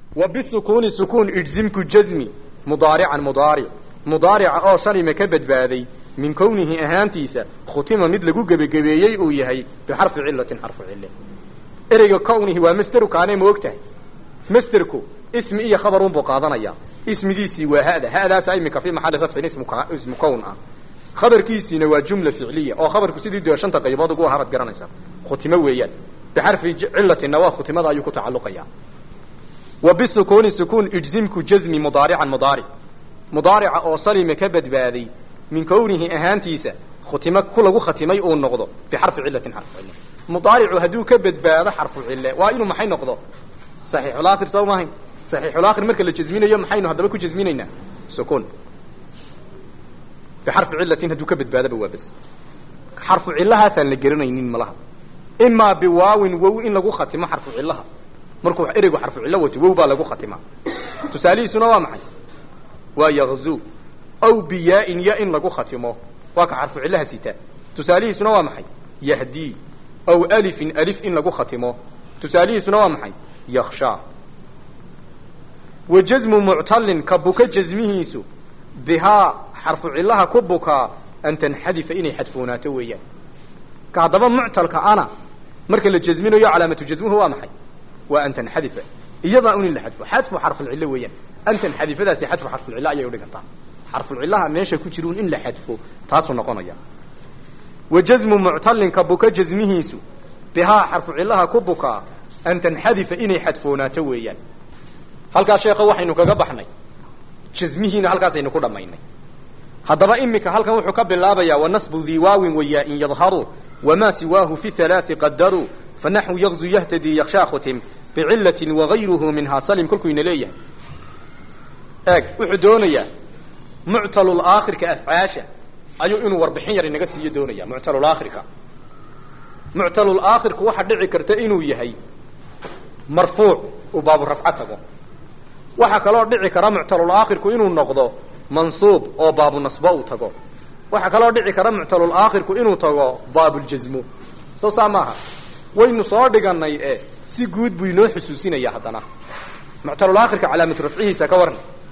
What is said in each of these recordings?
wa bisukuuni sukuun ijzimku jazmi mudaarican mudaaric mudaarica oo salima ka badbaaday min kownihi ahaantiisa khutima mid lagu gebagebeeyey uu yahay bixarfi cilatin xarfu cille ereyga kownihi waa masderu kaanay ma og tahay masderku ismi iyo khabarun buu qaadanayaa ismigiisii waa hada hadaasa imika fii maxalli rafcin ismu ismu kown ah khabarkiisiina waa jumla ficliya oo khabarku sidii dee shanta qaybood ugu ahabaad garanaysaa khutimo weeyaan bixarfi cilatinna waa khutimada ayuu ku tacalluqayaa wa bisukuuni sukuun ijzimku jazmi mudaarican mudaaric mudaarica oo salima ka badbaaday min kownihi ahaantiisa khutimo ku lagu khatimay uu noqdo bixarfi cilatin xarfu cille mudaaricu hadduu ka badbaado xarfu cille waa inuu maxay noqdo saxiixulaakhir soo maahayn saxiixulaakhir marka la jazminayo maxaynu haddaba ku jazminaynaa sukuun bixarfi cilatin hadduu ka badbaadoba waa bas xarfu cillahaasaan la garanaynin malaha imaa biwaawin wow in lagu khatimo xarfu cillaha markuu ereygu xarfu cillo wato wow baa lagu khatimaa tusaalihiisuna waa maxay waa yakzu aw biyaa-in ya in lagu khatimo waa ka xarfu cillaha sita tusaalihiisuna waa maxay yahdii aw alifin alif in lagu khatimo tusaalihiisuna waa maxay yakshaa wa jazmu muctallin ka buka jazmihiisu bihaa xarfu cillaha ku bukaa an tanxadifa inay xadfoonaato weeyaan ka haddaba muctalka ana marka la jazminayo calaamatu jazmuhu waa maxay waa an tanxadifa iyadaa un in la xadfo xadfu xarfulcillo weeyaan an tanxadifadaasi xadfu xarfulcillo ayay udhigantaa xarfulcillaha meesha ku jira un in la xadfo taasuu noqonaya wa jazmu muctallin ka buka jazmihiisu bihaa xarfu cillaha ku bukaa an tanxadifa inay xadfoonaato weeyaan halkaas sheekha waxaynu kaga baxnay jazmihiina halkaasaynu ku dhammaynay haddaba imika halkan wuxuu ka bilaabayaa wanasbu dii waawin wayaa-in yadharu wamaa siwaahu fi halaai qadaruu fanaxwu yakzu yahtadii yakshaa khutim bicilatin wagayruhu minhaa salim kolkuyna leeyahay eeg wuxuu doonayaa muctalulaakhirka afcaasha ayuu inuu warbixin yar inaga siiyo doonaya muctalulaakhirka muctalulaakhirku waxaa dhici karta inuu yahay marfuuc uu baabu rafco tago waxaa kaloo dhici kara muctalulaakhirku inuu noqdo mansuub oo baabu nasbo uu tago waxaa kaloo dhici kara muctalulaakhirku inuu tago baabuljazmo soo saa maaha waynu soo dhiganay e si guud buu inoo xusuusinaya haddana muctalulaakhirka calaamatu rafcihiisa ka waran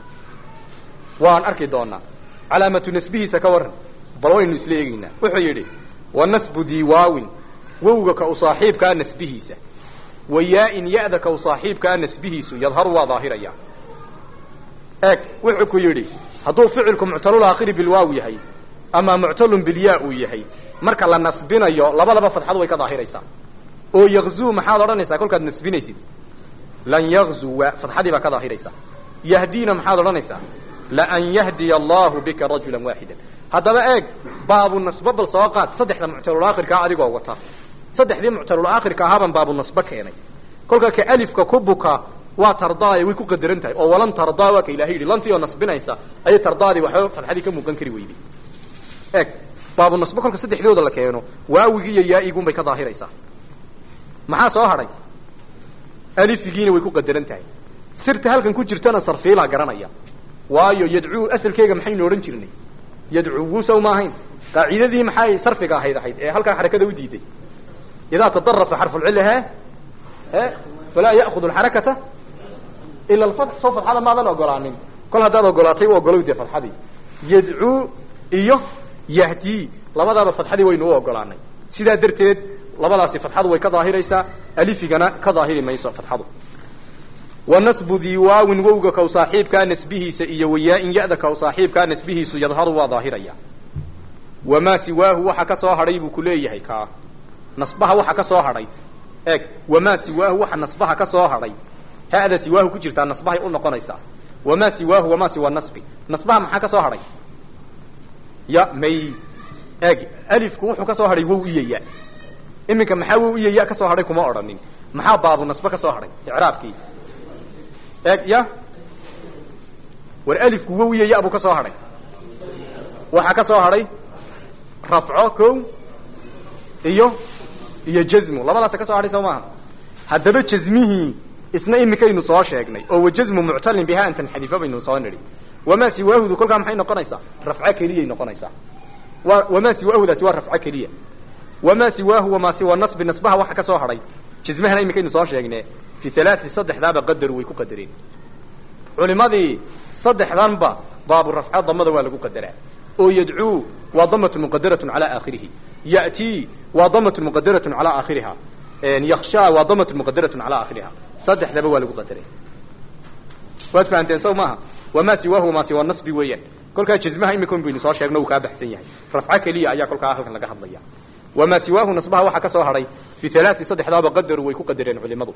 waan arki doonaa calaamatu nasbihiisa ka waran bal waynu isla eegeynaa wuxuu yidhi wa nasbu diiwaawin wowga ka u saaxiibkaa nasbihiisa wa yaa-in ya-da ka u saaxiibkaa nasbihiisu yadharu waa daahiraya eeg wuxuu ku yidhi hadduu ficilku muctalulaakhiri bilwaaw yahay ama muctalun bilyaa uu yahay marka la nasbinayo labadaba fadxadu way ka daahiraysaa oo yakzuu maxaad odhanaysaa kolkaad nasbinaysid lan yakzuwa fadxadii baa ka daahiraysaa yahdiina maxaad odhanaysaa laan yahdiya allahu bika rajulan waaxidan haddaba eeg baabu nasbo bal soo qaad saddexda muctalulaakhirkaa adigoo wata saddexdii muctalulaakhirka ahaabaan baabu nasbo keenay kolka ka alifka ku buka waa tardaaye way ku qadaran tahay oo walan tardaa waa ka ilahay yidhi lantii oo nasbinaysa ayay tardaadii waxba fadxadii ka muuqan kari weyday eeg baabu nasbo kolka saddexdooda la keeno waawigii iyo yaa-igun bay ka daahiraysaa maxaa soo hadhay alifigiina way ku qadaran tahay sirta halkan ku jirtana sarfiilaa garanaya waayo yadcuu asalkeega maxaynu odhan jirnay yadcuwu saw ma ahayn qaacidadii maxay sarfiga ahayd ahayd ee halkaa xarakada u diiday idaa tadarafa xarfulcilla he e falaa ya'kudu alxarakata ila alfatx soo fadxada maadan ogolaanin kol haddaad ogolaatay u ogolow dee fadxadii yadcuu iyo yahdii labadaaba fadxadii waynu u ogolaanay sidaa darteed labadaasi fadxadu way ka daahiraysaa alifigana ka daahiri mayso fadxadu wa nasbu dii waawin wowga kaw saaxiibkaa nasbihiisa iyo wayaa-in ya-da kaw saaxiibkaa nasbihiisu yadharu waa daahiraya wamaa siwaahu waxa ka soo hadhay buu ku leeyahay kaa nasbaha waxa ka soo hadhay eeg wamaa siwaahu waxa nasbaha ka soo hadhay hada siwaahu ku jirtaa nasbahay u noqonaysaa wamaa siwaahu wamaa siwa nasbi nasbaha maxaa ka soo hadhay ya may eeg alifku wuxuu ka soo hadhay wow iyo ya iminka maxaa wow iyo ya ka soo hadhay kuma odhanin maxaa baabu nasbe ka soo hadhay icraabkii eeg ya war alifku wow iyo ya buu ka soo hadhay waxaa ka soo hadhay rafco ko iyo iyo jazmu labadaasa ka soo hadhay soo maaha haddaba jazmihii isna imikaynu soo sheegnay oo wajazmu muctalin biha an tanxadifa baynu soo nidhi wamaa siwaahudu kolkaa maxay noqonaysaa rafco keliyay noqonaysaa wa wamaa siwaahudaasi waa rafco keliya wamaa siwaahu wamaa siwa nasbi nasbaha waxa ka soo hadhay jazmahana imikaynu soo sheegne fi halaati saddexdaaba qadaru way ku qadareen culimadii saddexdanba baabu rafca damada waa lagu qadaraa oo yadcuu waa damatu muqadaratun calaa aakhirihi ya'tii waa damatu muqadaratun calaa aakhiriha yakshaa waa damatu muqadaratun calaa aakhiriha saddexdaba waa lagu qadaray waad fahamteen saw maaha wamaa siwaahu maa siwa nasbi weeyaan kolkaa jazmaha imika baynu soo sheegno uu kaa baxsan yahay rafco keliya ayaa kolkaa halkan laga hadlaya wamaa siwaahu nasbaha waxaa ka soo hadhay fi halaati saddexdaaba qadaru way ku qadareen culimadu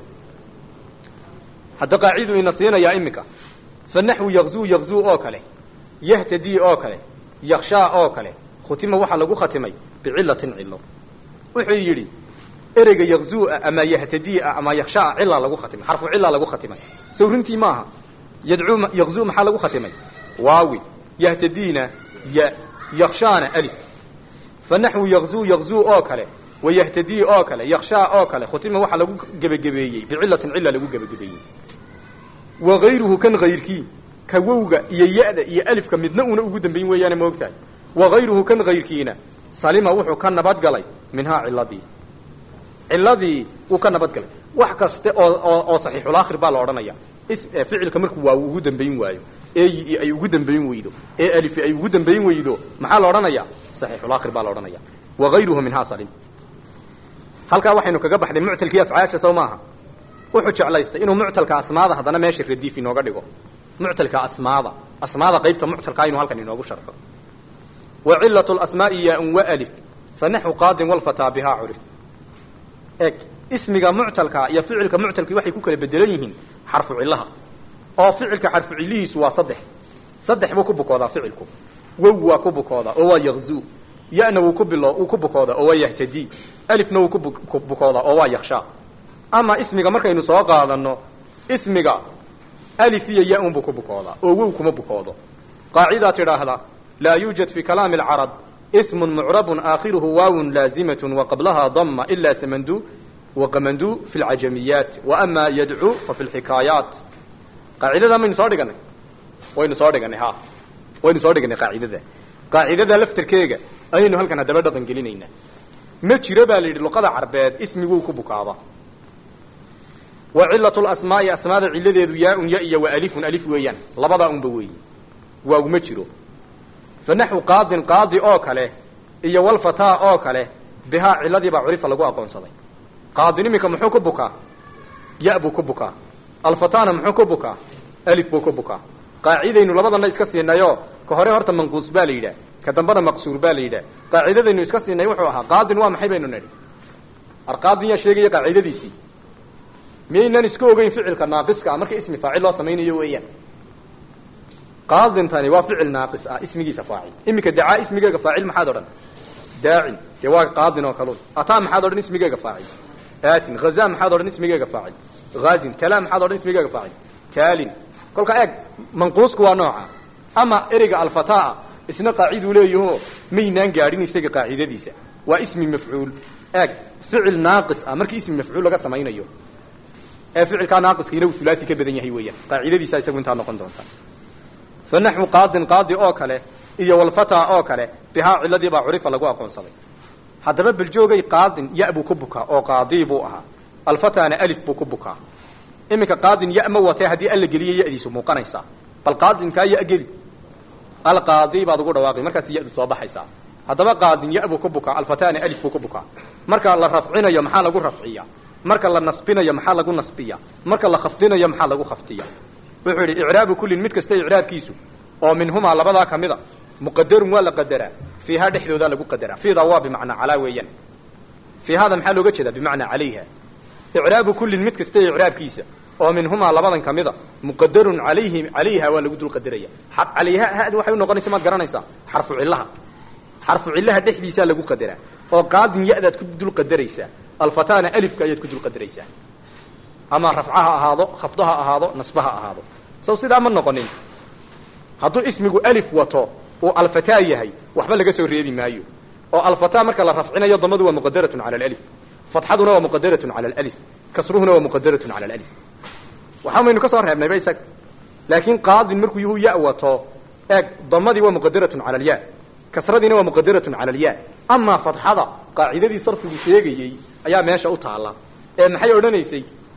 hadda qaaciduu ina siinayaa imika fa naxwu yakzuu yakzuu oo kale yahtadii oo kale yakshaa oo kale khutima waxaa lagu khatimay bicilatin cilo wuxuu yidhi ereyga yakzuua ama yahtadiia ama yakshaa cilaa lagu khatimay xarfu cilaa lagu khatimay sow runtii maaha yadcuu yakzuu maxaa lagu khatimay waawi yahtadiina ya yakshaana alif fa naxwu yakzuu yakzuu oo kale wa yahtadii oo kale yakshaa oo kale khutima waxaa lagu gebagabeeyey bicilatin cila lagu gebagabeeyey wa hayruhu kan hayrkii ka wowga iyo ya-da iyo alifka midna una ugu dambayn weeyaane ma ogtahay wa hayruhu kan hayrkiina salima wuxuu ka nabadgalay minhaa ciladii ciladii wuu ka nabadgalay wax kaste oo oo oo saxiixulaakhir baa la odhanaya is ficilka markuu waa ugu dambayn waayo eeyi ay ugu dambayn weydo ee alifi ay ugu dambayn weydo maxaa la odhanaya saxiixulaakhir baa la odhanaya wa hayruhu minhaa salim halkaa waxaynu kaga baxday muctalkii afcaasha sow maaha wuxuu jeclaystay inuu muctalka asmaada haddana meesha radiif inooga dhigo muctalka asmaada asmaada qaybta muctalkaa inuu halkan inoogu sharxo wa cilatu lasmaa'i yaa-un wa alif fa naxwu qaadin walfataa bihaa curif eg ismiga muctalka iyo ficilka muctalkii waxay ku kala bedelan yihiin xarfu cillaha oo ficilka xarfu cillihiisu waa saddex saddex buu ku bukoodaa ficilku wow waa ku bukoodaa oo waa yakzuu ya-na wuu ku bilo wuu ku bukoodaa oo waa yahtadii alifna wuu ku bukoodaa oo waa yakshaa ama ismiga markaynu soo qaadano ismiga alif iyo ya-un buu ku bukoodaa oo wow kuma bukoodo qaacidaa tidhaahda laa yuujad fi kalaami alcarab ismun mucrabun aakhiruhu waawun laazimatun wa qablahaa dama ila samandu waqamandu fi lcajamiyaat wa ama yadcuu fa fi lxikaayaat qaacidadaa maynu soo dhiganay waynu soo dhiganay ha waynu soo dhiganay qaacidada qaacidada laftarkeega ayaynu halkan haddaba dhaqan gelinaynaa ma jiro baa la yidhi luqada carbeed ismiguu ku bukaaba wa cilatu lasmaa'i asmaada ciladeedu yaa-un ya iyo wa alifun alif weeyaan labadaa unba weeyi waaguma jiro fa naxwu qaadin qaadi oo kale iyo walfataa oo kale bihaa ciladiibaa curifa lagu aqoonsaday qaadin iminka muxuu ku bukaa ya buu ku bukaa alfataana muxuu ku bukaa alif buu ku bukaa qaacidaynu labadana iska siinayo ka hore horta manquus baa la yidhaah ka dambena maqsuur baa la yidhaah qaacidadaynu iska siinay wuxuu ahaa qaadin waa maxay baynu nidhi arqaadin yaa sheegaya qaacidadiisii miyaynaan iska ogeyn ficilka naaqiska ah marka ismi faacil loo samaynayo weeyaan qaadintani waa ficil naaqis ah ismigiisa faacil iminka dacaa ismigeega faacil maxaad odhan daacin dee waa qaadin oo kalun ataa maxaad odhan ismigeega faacil aatin hazaa maxaad odhan ismigeega faacil haazin talaa maxaad odhan ismigeega faacil taalin kolka eeg manquusku waa nooca ama ereyga alfataa isna qaaciduu leeyaho maynaan gaadhin isaga qaacidadiisa waa ismi mafcuul eeg ficil naaqis ah markii ismi mafcuul laga samaynayo ee ficilkaa naaqiskiina uu hulaasi ka badan yahay weeyaan qaacidadiisa isagu intaa noqon doonta fa naxwu qaadin qaadi oo kale iyo walfataa oo kale bihaa ciladii baa curifa lagu aqoonsaday haddaba beljoogay qaadin ya buu ku bukaa oo qaadii buu ahaa alfataana alif buu ku bukaa iminka qaadin ya ma watee haddii alla geliyo yadiisu muuqanaysaa bal qaadinkaa ya geli alqaadi baad ugu dhawaaqi markaas yadu soo baxaysaa haddaba qaadin ya buu ku bukaa alfataana alif buu ku bukaa marka la rafcinayo maxaa lagu rafciya marka la nasbinayo maxaa lagu nasbiya marka la khafdinayo maxaa lagu khafdiya wuxuu yidhi icraabu kullin mid kasta icraabkiisu oo minhumaa labadaa ka mida muqadarun waa la qadaraa fiihaa dhexdoodaa lagu qadaraa fiidaa waa bimacnaa calaa weeyaan fiihaada maxaa looga jeedaa bimacnaa calayha icraabu kullin mid kasta icraabkiisa oo minhumaa labadan ka mida muqadarun alayhi calayha waa lagu dul qadaraya calayha hadi waxay unoqonaysa maad garanaysaa xarfu cillaha xarfu cillaha dhexdiisaa lagu qadaraa oo qaadin ya-daad ku dul qadaraysaa alfataana alifka ayaad ku dul qadaraysaa ama rafca ha ahaado khafdo ha ahaado nasba ha ahaado saw sidaa ma noqonin hadduu ismigu alif wato uu alfataa yahay waxba laga soo reebi maayo oo alfataa marka la rafcinayo damadu waa muqadaratun cala alif fatxaduna waa muqadaratun cala alif kasruhuna waa muqadaratun cala alif waxaa maynu ka soo reebnayba isaga laakiin qaadin markuu yuhu ya wato eeg damadii waa muqadaratun cala alya kasradiina waa muqadaratun cala alya amaa fatxada qaacidadii sarfigu sheegayey ayaa meesha u taalla ee maxay odhanaysay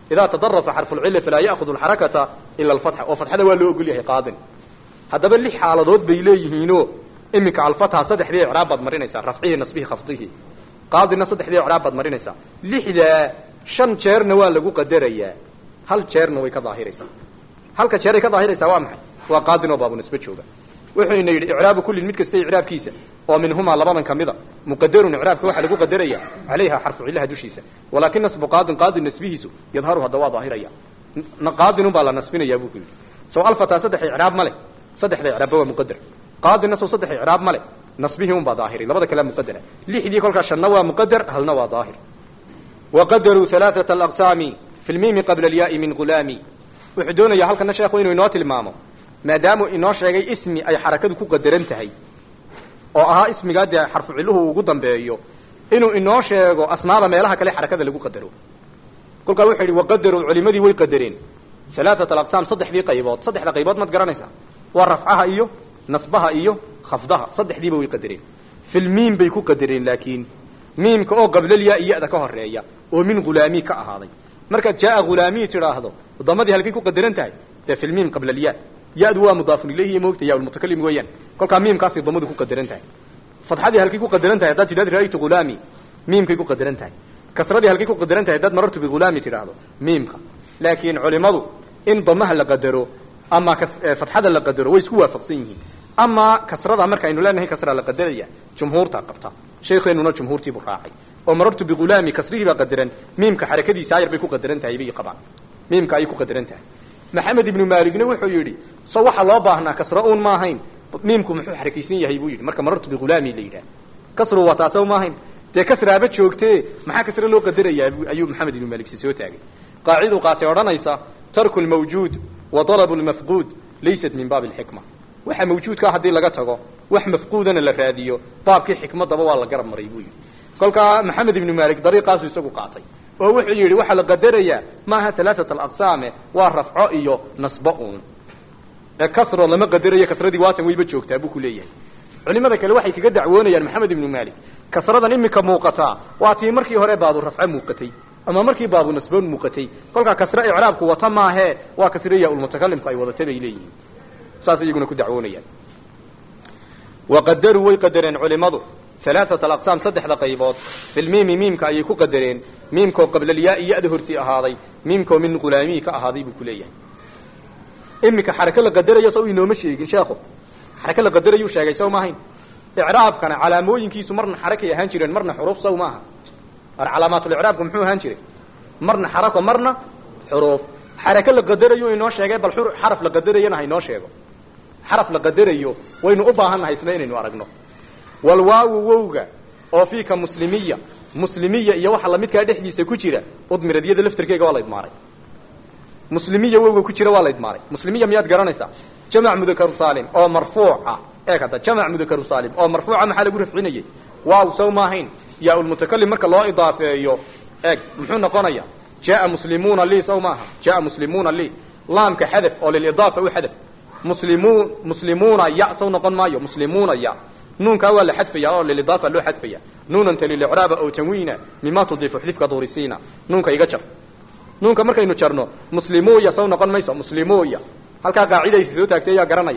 idaa tadarafa xarfulcilla falaa ya'khudu alxarakata ila alfatxa oo fatxada waa loo ogol yahay qaadin haddaba lix xaaladood bay leeyihiinoo iminka alfatxa saddexdii icraab baad marinaysaa rafcihii nasbihii khafdihii qaadina saddexdii icraab baad marinaysaa lixdaa shan jeerna waa lagu qadarayaa hal jeerna way ka daahiraysaa halka jeeray ka daahiraysaa waa maxay waa qaadin oo baabu nisbe jooga wuxuyna yidhi icraabu kullin mid kasta icraabkiisa oo minhumaa labadan ka mida muqadarun icraabka waxaa lagu qadaraya calayha xarfu cillaha dushiisa walaakin nasbu qaadin qaadin nasbihiisu yadharu hadda waa daahiraya qaadinun baa la nasbinayaa buu ku yidhi sow alfataa saddex icraab ma leh saddexda icraabba waa muqadar qaadina sow saddex icraab ma leh nasbihii un baa daahiri labada kalea muqadara lixdii kolkaa shanna waa muqadar halna waa daahir waqadaruu halaaثata alaqsaami fi lmiimi qabla alyaai min gulaami wuxuu doonayaa halkana sheekhu inuu inoo tilmaamo maadaamuu inoo sheegay ismi ay xarakadu ku qadaran tahay oo ahaa ismigaa dee xarfu cilluhu ugu dambeeyo inuu inoo sheego asmaada meelaha kale xarakada lagu qadaro kolkaa wuxuu yidhi waqadaruu culimadii way qadareen halaaثat alaqsaam saddexdii qaybood saddexda qaybood maad garanaysaa waa rafcaha iyo nasbaha iyo khafdaha saddexdiiba way qadareen filmiim bay ku qadareen laakiin miimka oo qablaliyaa iyada ka horeeya oo min hulaamii ka ahaaday markaad jaaa hulaamii tidhaahdo damadii halkay ku qadaran tahay dee filmiim qablalyaa ya-du waa mudaafun ilayhi iyo moogta ya lmutakalim weeyaan kolkaa miimkaasay damadu ku qadaran tahay fadxadii halkay ku qadaran tahay haddaad tidhahdo ra'aytu hulaami miimkay ku qadaran tahay kasradii halkay ku qadaran tahay haddaad marartu bihulaami tidhaahdo miimka laakiin culimadu in damaha la qadaro ama fatxada la qadaro way isku waafaqsan yihiin ama kasrada markaaynu leenahay kasra la qadaraya jumhuurtaa qabta sheekeenuna jumhuurtiibuu raacay oo marartu bihulaami kasrihii baa qadaran miimka xarakadiisa ayar bay ku qadaran tahay bay qabaan miimka ayay ku qadaran tahay maxamed ibnu maaligna wuxuu yidhi so waxaa loo baahnaa kasro uun ma ahayn miimku muxuu xarakaysan yahay buu yidhi marka marartu bihulaami la yidhaah kasru waa taasoo ma ahayn dee kasraaba joogtee maxaa kasre loo qadarayaa ayuu maxamed ibnu maalig si soo taagay qaaciduu qaatay odhanaysa tarku lmawjuud wa dalabu lmafquud laysat min baabi alxikma waxa mawjuudkaa haddii laga tago wax mafquudana la raadiyo baabkii xikmadaba waa la garab maray buu yidhi kolkaa maxamed ibnu maalik dariiqaasuu isagu qaatay oo wuxuu yidhi waxaa la qadarayaa maaha alaaat alaqsaame waa rafco iyo nasbo uun ee kasro lama qadarayo kasradii waatan wayba joogtaa buu ku leeyahay culimada kale waxay kaga dacwoonayaan maxamed ibnu maalik kasradan iminka muuqataa waa tii markii hore baabu rafco muuqatay ama markii baabu nasboon muuqatay kolkaa kasre icraabku wata maahee waa kasre yaa ulmutakalimku ay wadata bay leeyihiin saas iyaguna ku dacwoonayaan waqadaruu way qadareen culimadu alaaat alaqsaam saddexda qaybood filmiimi miimka ayay ku qadareen miimkoo qablalyaai ya-da hortii ahaaday miimkoo min hulaamii ka ahaaday buu ku leeyahay iminka xarake la qadarayo sow inooma sheegin sheekhu xarake la qadarayuu sheegay sow maahayn icraabkana calaamooyinkiisu marna xarakay ahaan jireen marna xuruuf sow maaha ar calaamaatulicraabku muxuu ahaan jiray marna xarako marna xuruuf xarake la qadarayo inoo sheegay bal xaraf la qadarayana ha inoo sheego xaraf la qadarayo waynu u baahannahay isna inaynu aragno walwaawu wowga oo fiika muslimiya muslimiya iyo waxa lamidkaa dhexdiisa ku jira udmiradyada laftarkeega waa la idmaaray muslimiya wowga ku jira waa la idmaaray muslimiya miyaad garanaysaa jamac mudakaru saalim oo marfuuca eeg hadda jamac mudakaru saalim oo marfuuca maxaa lagu rafcinayay waaw sow maahayn yaa ulmutakalim marka loo idaafeeyo eeg muxuu noqonaya jaa muslimuuna lii sow maaha jaa muslimuuna lii laamka xadaf oo lilidaafa u xadaf muslimuun muslimuuna ya sow noqon maayo muslimuuna ya nuunkaa waa la xadfaya oo lilidaafa loo xadfaya nuunanta lilicraaba oo tanwiina mima tudiifu xdifka duurisiina nuunka iga jar nuunka markaynu jarno muslimuya sow noqon mayso muslimuya halkaa qaacidaysi soo taagtay yaa garanaya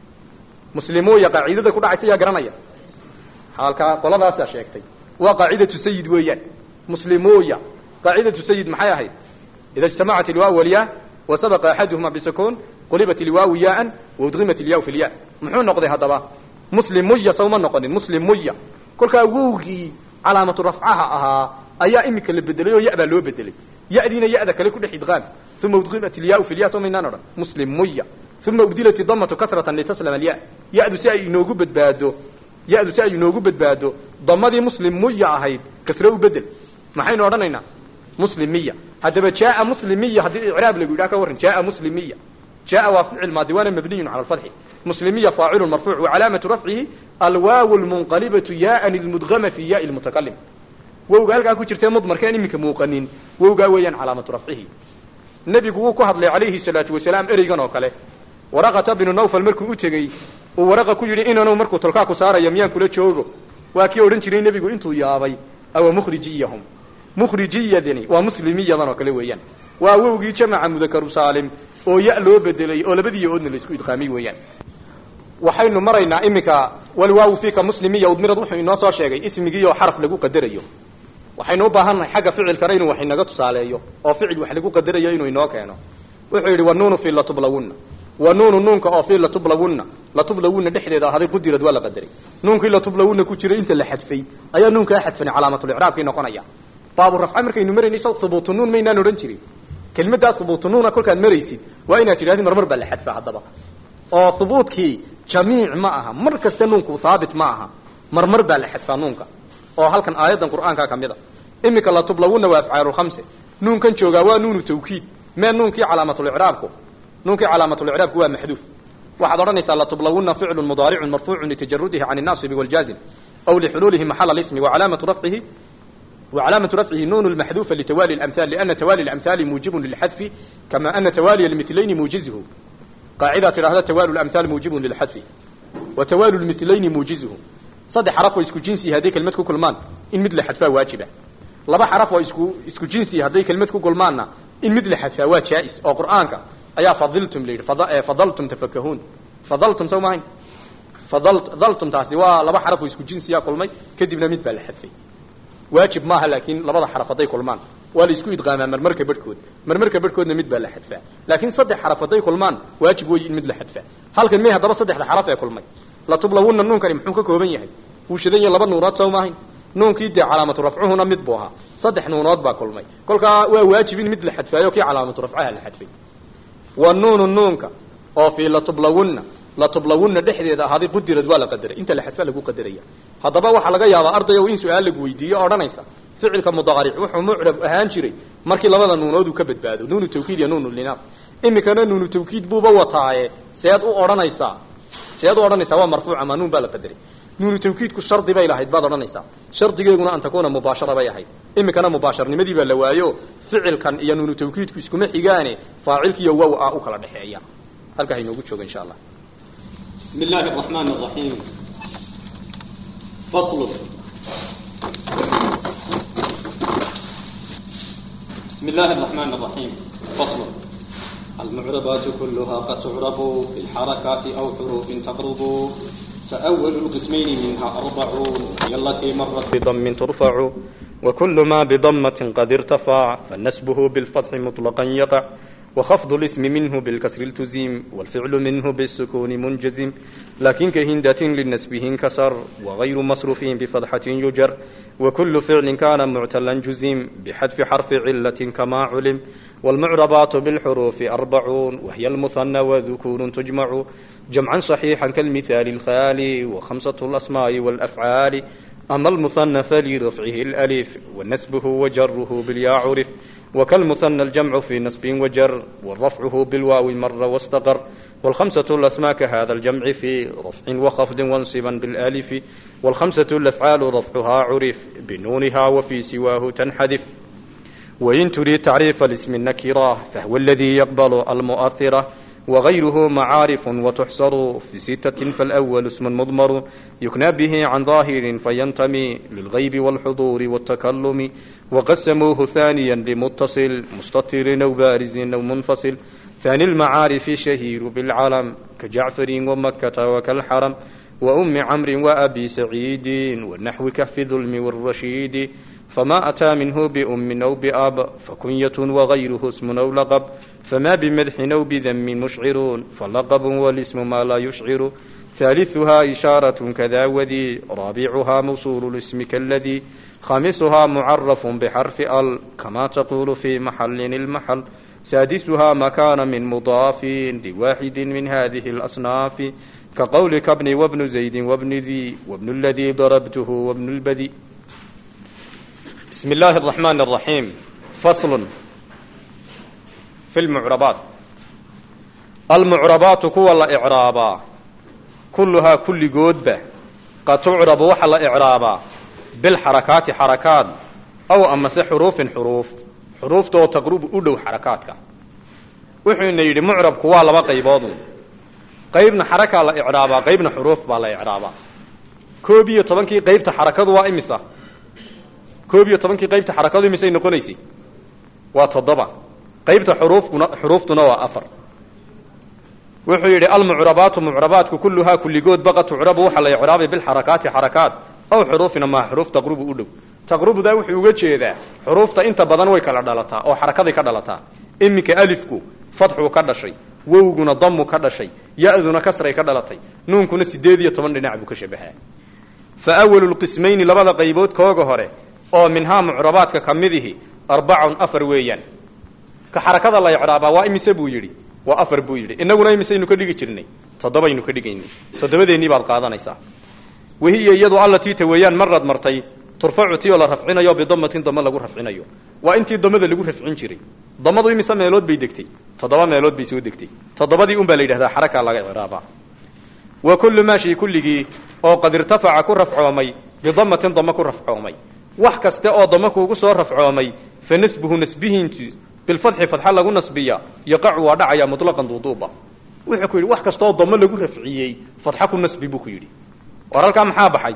muslimuya qaacidada ku dhacaysa yaa garanaya halkaa qoladaasaa sheegtay waa qaacidatu sayid weeyaan muslimuya qaacidatu sayid maxay ahayd ida ijtamacat ilwaaw walyaa wa sabaqa axaduhuma bisukuun qulibat ilwaawu yaaan waudgimat ilyaa fi lya muxuu noqday haddaba muslimuya sawma noqonin muslimuya kolkaa wowgii calaamatu rafcaha ahaa ayaa iminka la bedelay oo ya baa loo bedelay yadiina yada kale ku dhex idqaam uma udgimat ilyaa fi lya sawmaynaan odhan muslimuya uma ubdilat damatu kasratan litaslama alya yadu si ay inoogu badbaado yadu si ay inoogu badbaado damadii muslimuya ahayd kasre u bedel maxaynu odhanaynaa muslimiya haddaba jaaa muslimiya haddii icraab lagu yidhaha ka warran jaaa muslimiya jaaa waa ficil maadi waana mabniyun cala alfatxi muslimiya faacilu marfuuc wacalaamatu rafcihi alwaaw lmunqalibatu yaaan ilmudgama fi yaai lmutakalim wowga halkaa ku jirtee mudmarkeen iminka muuqanin wowgaa weeyaan calaamatu rafcihi nebigu wuu ku hadlay calayhi salaatu wasalaam ereygan oo kale waraqata binu nawfal markuu u tegey uu waraqa ku yidhi inanu markuu tolkaa ku saarayo miyaan kula joogo waa kii odhan jiray nebigu intuu yaabay awa mukhrijiyahum mukhrijiyadani waa muslimiyadan oo kale weeyaan waa wowgii jamaca mudakaru saalim oo ya loo bedelay oo labadii ya-oodna laisku idqaamay weeyaan waxaynu maraynaa iminka walwaawu fiika muslimiya udmirad wuxuu inoo soo sheegay ismigii oo xaraf lagu qadarayo waxaynu u baahannahay xagga ficilkana inuu wax inaga tusaaleeyo oo ficil wax lagu qadarayo inuu inoo keeno wuxuu yidhi wanuunu fi latublawunna wanuunu nuunka oo fi latublawunna latublawunna dhexdeeda ahaday qudirad waa la qadaray nuunkii latublawunna ku jiray inta la xadfay ayaa nuunkaa xadfanay calaamatulicraabkii noqonaya baabu rafca markaynu maraynay saw hubuutu nuun maynaan odhan jirin kelmaddaa hubuutu nuuna kolkaad maraysid waa inaad tidhahdid marmar baa la xadfa haddaba oo hubuudkii jamiic ma aha mar kasta nuunku haabit ma aha marmar baa la xadfaa nuunka oo halkan aayaddan qur'aankaa ka mid a iminka latublawunna waa afcaalu khamse nuunkan joogaa waa nuunu tawkiid mee nuunkii calaamatulicraabku nuunkii calaamatulicraabku waa maxduuf waxaad odhanaysaa latublawunna ficlu mudaaricun marfuucun litajarudihi can الnaasibi wاljaazim aw lixuluulihi maxala اsmi wacalaamatu rafcihi وعلامة رفعه نون المحذوفة لتوالي الأمثال لأن توالي الأمثال موجب للحذف كما أن توالي المثلين موجزه قاعدة هذا توالي الأمثال موجب للحذف وتوالي المثلين موجزه صدح حرف وإسكو جنسي هذه كلمة كلمان إن مثل حذفها واجبة لبا حرف وإسكو إسكو جنسي هذه كلمة كلمان إن مثل حذفها واجائز أو قرآنك أيا فضلتم لي فضلتم تفكهون فضلتم سو معين فضلت ظلتم تاسوا لبا حرف وإسكو جنسي يا كلمي كدبنا مثل الحذفي waajib maaha laakiin labada xaraf hadday kulmaan waa la isku idqaamaa marmarka barhkood marmarka barhkoodna mid baa la xadfaa laakiin saddex xaraf hadday kulmaan waajib weeye in mid la xadfaa halkan may haddaba saddexda xaraf ee kulmay latublawunna nuunkani muxuu ka kooban yahay wuu shidan yahay laba nuunood soo maahayn nuunkii dee calaamatu rafcuhuna mid buu ahaa saddex nuunood baa kulmay kolkaa waa waajib in mid la xadfaayo kii calaamatu rafcaha la xadfay wa nuunu nuunka oo fii latublawunna latublawunna dhexdeeda ahaaday qudirad waa la qadaray inta la xadfa lagu qadaraya haddaba waxaa laga yaabaa ardayow in su-aal lagu weydiiyo odhanaysa ficilka mudaaric wuxuu mucrab ahaan jiray markii labada nuunooduu ka badbaado nuunu tawkiid iyo nuunu linaaf imikana nuunu tawkiid buuba wataaye seed u odhanaysaa seed u odhanaysaa waa marfuuc ama nuun baa la qadaray nuunu tawkiidku shardi bay lahayd baad odhanaysaa shardigeeguna an takuuna mubaashara bay ahayd imikana mubaasharnimadii baa la waayo ficilkan iyo nuunu tawkiidku iskuma xigaane faacilkiiyo wow ah u kala dhexeeya halkaa hainoogu jooga insha allah بسم الله الرحمن الرحيم فصل بسم الله الرحمن الرحيم فصل المعربات كلها قد تعرب بالحركات أو حروف تقرب فأول القسمين منها أربعون هي التي مرت بضم ترفع وكل ما بضمة قد ارتفع فنسبه بالفتح مطلقا يقع وخفض الاسم منه بالكسر التزيم والفعل منه بالسكون منجزم لكن كهندة للنسبه انكسر وغير مصروف بفتحة يجر وكل فعل كان معتلا جزم بحذف حرف علة كما علم والمعربات بالحروف أربعون وهي المثنى وذكور تجمع جمعا صحيحا كالمثال الخالي وخمسة الأسماء والأفعال أما المثنى فلرفعه الألف ونسبه وجره بالياء عرف وكالمثنى الجمع في نصب وجر والرفعه بالواو مر واستقر والخمسة الأسماء كهذا الجمع في رفع وخفض وانصبا بالآلف والخمسة الأفعال رفعها عرف بنونها وفي سواه تنحذف وإن تريد تعريف الاسم النكرة فهو الذي يقبل المؤثرة وغيره معارف وتحصر في ستة فالأول اسم مضمر يكنى به عن ظاهر فينتمي للغيب والحضور والتكلم وقسموه ثانيا لمتصل مستتر أو بارز أو منفصل ثاني المعارف شهير بالعلم كجعفر ومكة وكالحرم وأم عمرو وأبي سعيد والنحو كف ظلم والرشيد فما أتى منه بأم أو بأب فكنية وغيره اسم أو لقب فما بمدح أو بذم مشعر فلقب والاسم ما لا يشعر ثالثها إشارة كذا وذي رابعها موصول الاسم كالذي خامسها معرف بحرف ال كما تقول في محل المحل سادسها مكان من مضاف لواحد من هذه الأصناف كقولك ابن وابن زيد وابن ذي وابن الذي ضربته وابن البذي بسم الله الرحمن الرحيم فصل في المعربات المعربات كوى الإعرابا كلها كل جودبة قد تعرب وحل إعرابا بالحركات حركات أو أما حروف حروف حروف تو تقرب أدو حركاتك وحين يدي معرب كوى لما قيبادون قيبنا حركة لإعرابا قيبنا حروف بالا إعرابا كوبية طبنكي قيبت حركات وإمسا koob iyo tobankii qaybta xarakadu misay noqonaysay waa toddoba qaybta xuruufkuna xuruuftuna waa afar wuxuu yidhi almucrabaatu mucrabaatku kulluhaa kulligood baqa tucrabu waxaa la icraabay bilxarakaati xarakaat aw xuruufina maa xuruuf taqrubu u dhow taqrubudaa wuxuu uga jeedaa xuruufta inta badan way kala dhalataa oo xarakaday ka dhalataa iminka alifku fadxuu ka dhashay wowguna damu ka dhashay ya-duna kasray ka dhalatay nuunkuna sideed iyo toban dhinac buu ka shabahaa fa awalu lqismayni labada qaybood kooga hore oo minhaa mucrabaadka ka midihi arbacun afar weeyaan ka xarakada la icraabaa waa imise buu yidhi waa afar buu yidhi innaguna imisaynu ka dhigi jirnay toddobaynu ka dhigaynay toddobadeennii baad qaadanaysaa wahiya iyadu allatii ta weeyaan marad martay turfacu ti oo la rafcinayo bidamatin damo lagu rafcinayo waa intii damada lagu rafcin jiray damadu imise meelood bay degtay toddoba meelood bay soo degtay toddobadii un baa la yidhahdaa xaraka laga icraabaa wa kullu maa shay kulligii oo qad irtafaca ku rafcoomay bidamatin damo ku rafcoomay wax kaste oo damo kuugu soo rafcoomay fa nasbuhu nasbihiintu bilfadxi fadxa lagu nasbiya yaqacu waa dhacaya mutlaqan duuduuba wuxuu ku yidhi wax kastaoo damo lagu rafciyey fadxa ku nasbi buu ku yidhi war halkaa maxaa baxay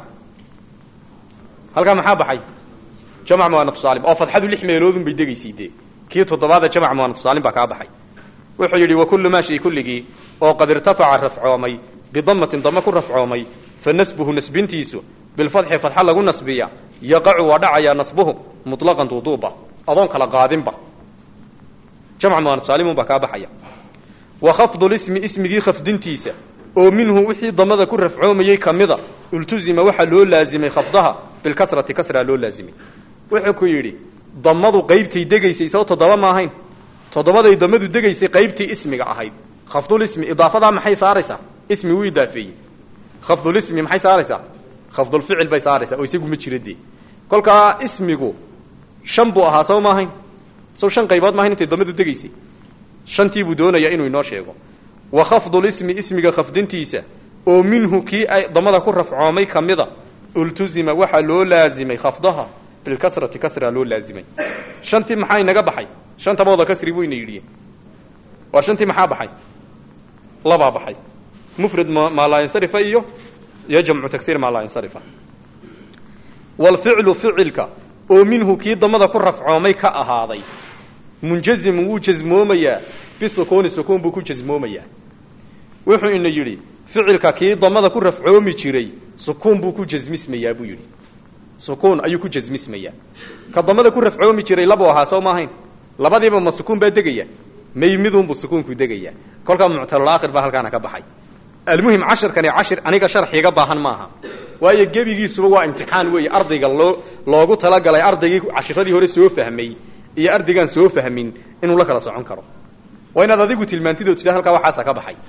halkaa maxaa baxay jamc muanaf saalim oo fadxadu lix meeloodun bay degaysay dee kii toddobaada jamc muanaf saalim baa kaa baxay wuxuu yidhi wa kullu maa shay kulligii oo qad irtafaca rafcoomay bidamatin damo ku rafcoomay fa nasbuhu nasbintiisu bilfadxi fadxa lagu nasbiya yaqacu waa dhacayaa nasbuhu mutlaqan duuduuba adoon kala qaadinba jamc muanaf saalimun baa kaa baxaya wa khafdulismi ismigii khafdintiisa oo minhu wixii damada ku rafcoomayey kamida ultuzima waxaa loo laazimay khafdaha bilkasrati kasraa loo laazimay wuxuu ku yidhi damadu qaybtay degaysay soo toddoba ma ahayn toddobaday damadu degaysay qaybtii ismiga ahayd khafdulismi idaafadaa maxay saaraysaa ismi wuu idaafeeyey khafdulismi maxay saaraysaa khafdulficil bay saaraysaa oo isagu ma jira dee kolkaa ismigu shan buu ahaa soo ma ahayn sow shan qaybood maahayn intay damadu degaysay shantii buu doonayaa inuu inoo sheego wa khafdulismi ismiga khafdintiisa oo minhu kii ay damada ku rafcoomay kamida ultuzima waxaa loo laazimay khafdaha bilkasrati kasraa loo laazimay shantii maxaa inaga baxay shantaba wada kasri buu ina yidhi waa shantii maxaa baxay labaa baxay mufrad maa laa yansarifa iyo iyo jamcu tagsir maa laa yansarifa walficlu ficilka oo minhu kii damada ku rafcoomay ka ahaaday munjazimun wuu jasmoomayaa bisukuuni sukuun buu ku jasmoomayaa wuxuu ina yidhi ficilka kii damada ku rafcoomi jiray sukuun buu ku jasmismayaa buu yidhi sukuun ayuu ku jasmismayaa ka damada ku rafcoomi jiray labuu ahaa soo ma ahayn labadiiba ma sukuun baa degaya may midunbu sukuunku degaya kolkaa muctalulaakhir baa halkaana ka baxay almuhim cashirkani cashir aniga sharxiga baahan maaha waayo gebigiisuba waa imtixaan weeye ardayga loo loogu talagalay ardaygii cashiradii hore soo fahmay iyo ardaygaan soo fahmin inuu la kala socon karo waa inaad adigu tilmaantidoo tidha halkaa waxaasa ka baxay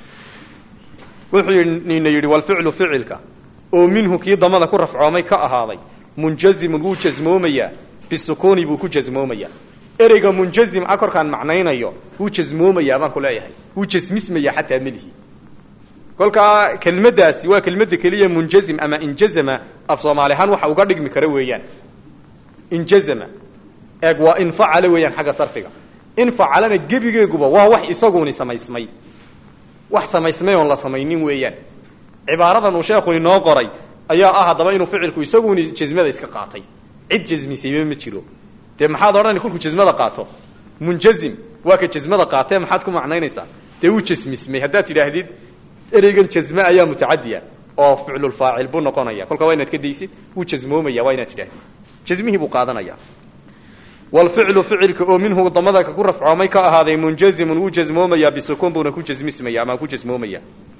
wuxuu nina yidhi walficlu ficilka oo minhu kii damada ku rafcoomay ka ahaaday munjazimun wuu jasmoomayaa bisukuuni buu ku jasmoomayaa ereyga munjazim a korkaan macnaynayo wuu jasmoomayaa baan ku leeyahay wuu jasmismayaa xataa melihi kolkaa kelmaddaasi waa kelmadda keliya munjazim ama injazama af soomaali ahaan waxa uga dhigmi kara weeyaan injazama eeg waa infacala weeyaan xagga sarfiga infacalana gebigeeguba waa wax isaguni samaysmay wax samaysmay oon la samaynin weeyaan cibaaradan uu sheekhu inoo qoray ayaa ah haddaba inuu ficilku isaguni jasmada iska qaatay cid jasmisayba ma jiro dee maxaad odhani kolkuu jasmada qaato munjazim waa ka jasmada qaatee maxaad ku macnaynaysaa dee wuu jasmismay haddaad tidhaahdid ereygan jasme ayaa mutacadiya oo ficlulfaacil buu noqonaya kolka waa inaad ka daysid wuu jasmoomaya waa inaad tidhahdid jasmihii buu qaadanaya walficlu ficilka oo minhu damada ku rafcoomay ka ahaaday munjazimun wuu jasmoomayaa bisukuun buuna ku jasmismaya ama ku jasmoomaya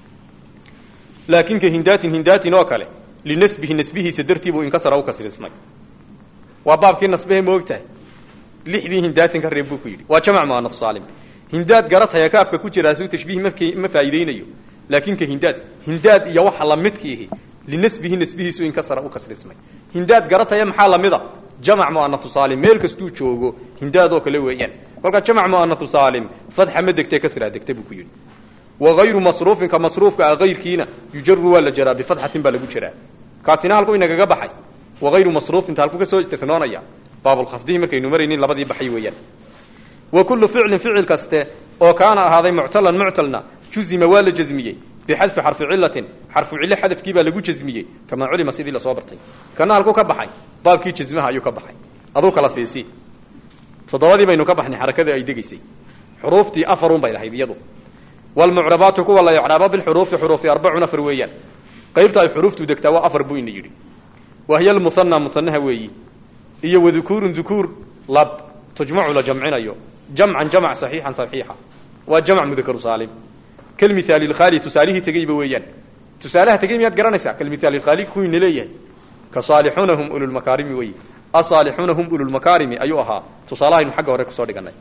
laakin ka hindaatin hindaatin oo kale linasbihi nasbihiisa dartii buu inkasara u kasrismay waa baabkii nasbehe moogtahay lixdii hindaatin ka reeb buu ku yidhi waa jamac muanaf saalim hindaad garataya kaafka ku jira asuu tashbiih mafk ma faa'iideynayo laakin ka hindaad hindaad iyo waxa lamidkiihi linasbihi nasbihiisu inkasara u kasrismay hindaad garataya maxaa lamida jamac muanafu saalim meel kastuu joogo hindaad oo kale weeyaan kolkaa jamac muanafu saalim fadxa ma degtee kasraa degta buu ku yidhi wagayru masruufin ka masruufka a kayrkiina yujaru waa la jaraa bifadxatin baa lagu jaraa kaasina halku inagaga baxay wagayru masruufinta halku ka soo istinoonaya baabulkhafdihi markaynu maraynin labadii baxay weeyaan wa kullu ficlin ficil kaste oo kaana ahaaday muctalan muctalna juzima waa la jasmiyey bixadfi xarfi cilatin xarfu cilo xadafkii baa lagu jasmiyey kamaa culima sidii lasoo bartay kana halku ka baxay baabkii jasmaha ayuu ka baxay aduu kala siisi toddobadii baynu ka baxnay xarakadii ay degaysay xuruuftii afarun bay lahayd iyadu wlmucrabaatu kuwa la icraabo bilxuruufi xuruufi arbacun afar weeyaan qaybta ay xuruuftu degtaa waa afar buu ina yidhi wahiya almusanaa musanaha weeyi iyo wadukuurun dukuur lab tujmacu la jamcinayo jamcan jamc saxiixan saxiixa waa jamc mudakaru saalim kalmithaali lkhaali tusaalihii tegeyba weeyaan tusaalaha tegey miyaad garanaysaa kalmithaali lkhaali kuwiina leeyahay ka saalixuuna hum ululmakaarimi weyi asaalixuuna hum ululmakaarimi ayuu ahaa tusaalahaynu xagga hore kusoo dhiganay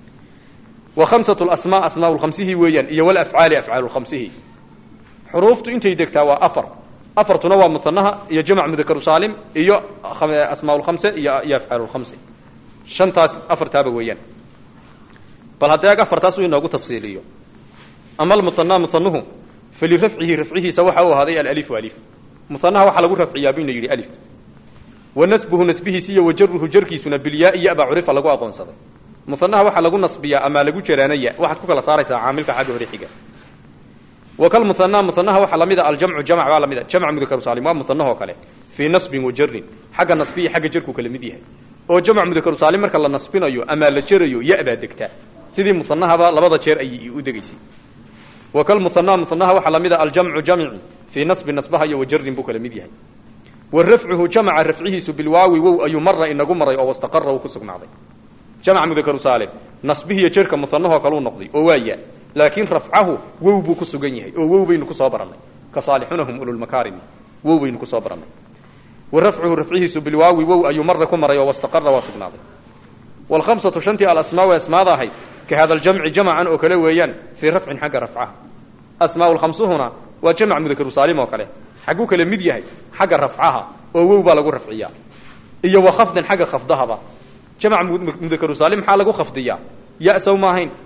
wa khamsatu lasmaa asmaa lkhamsihi weeyaan iyo walafcaali afcaalu lkhamsihi xuruuftu intay degtaa waa afar afartuna waa musanaha iyo jamc mudakaru saalim iyo asmaa lkhamse iyo iyo afcaal lkhamse shantaas afartaaba weeyaan bal haddeeg afartaas uu inoogu tafsiiliyo ama almusanaa musanuhu falirafcihi rafcihiisa waxa uu ahaaday alalifu alif musanaha waxaa lagu rafciyaa buyna yidhi alif wa nasbuhu nasbihiisi iyo wajaruhu jarkiisuna bilyaa iyo aba curifa lagu aqoonsaday musanaha waxaa lagu nasbiyaa ama lagu jaraanaya waxaad ku kala saaraysaa caamilka xagga hore xiga wa kal musanaa musanaha waxaa lamid a aljamcu jamc baa lamid a jamc mudakaru saalim waa musanahoo kale fii nasbin wa jarin xagga nasbiya xagga jarkuu kala mid yahay oo jamc mudakaru saalim marka la nasbinayo ama la jerayo ya-baa degtaa sidii musanahaba labada jeer ayay u degaysay wa kal musanaa musanaha waxaa lamid a aljamcu jamci fii nasbi nasbaha iyo wa jarin buu kala mid yahay wa rafcuhu jamca rafcihiisu bilwaawi wow ayuu mara inagu maray oo wastaqara uu ku sugnaaday jamc mudakaru saalim nasbihiiyo jerka musanahoo kaleu noqday oo waaya laakiin rafcahu wow buu ku sugan yahay oo wow baynu kusoo barannay ka saalixunahum ululmakaarimi wow baynu kusoo barannay wa rafcuhu rafcihiisu bilwaawi wow ayuu mara ku maray oo wastaqara waa sugnaaday waalkhamsatu shantii alasmaa way asmaada ahayd ka hada aljamci jamcan oo kale weeyaan fii rafcin xagga rafcaha asmaa lkhamsuhuna waa jamc mudakaru saalim oo kale xagguu kale mid yahay xagga rafcaha oo wow baa lagu rafciyaa iyo wa khafdin xagga khafdahaba jamc mudakaru saalim maxaa lagu khafdiyaa ya sow ma ahayn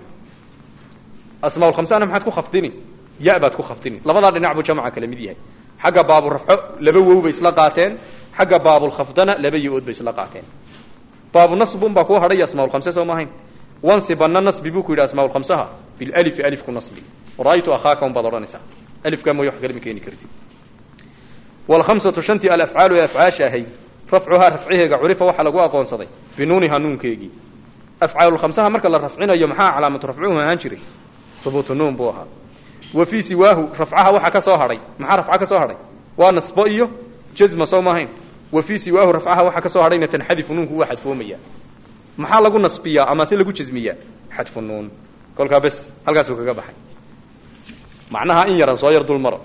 asmaa lkhamsana maxaad ku khafdini ya baad ku khafdini labadaa dhinac buu jamca kala mid yahay xagga baabulrafco laba wow bay isla qaateen xagga baabulkhafdana laba yo-ood bay isla qaateen baabunasbun baa kuu hadhay asmaaulkhamse soo ma ahayn wansibana nasbi buu ku yidhi asmaaulkhamsaha bilalifi alifku nasbi ra-aytu akhaaka un baad odhanaysaa alifkaa mooye wax kalama keeni kartid waalkhamsatu shantii alafcaalu ee afcaasha ahay rafcuhaa rafciheega curifa waxaa lagu aqoonsaday binuuniha nuunkeegii afcaalulkhamsaha marka la rafcinayo maxaa calaamatu rafcuhu ahaan jiray hubuutu nuun buu ahaa wa fii siwaahu rafcaha waxaa ka soo hadhay maxaa rafca ka soo hadhay waa nasbo iyo jazma soo maahayn wa fii siwaahu rafcaha waxaa ka soo hadhayna tanxadifu nuunku waa xadfoomaya maxaa lagu nasbiyaa ama se lagu jazmiyaa xadfu nuun kolkaa bes halkaasuu kaga baxay macnaha in yaran soo yar dul maro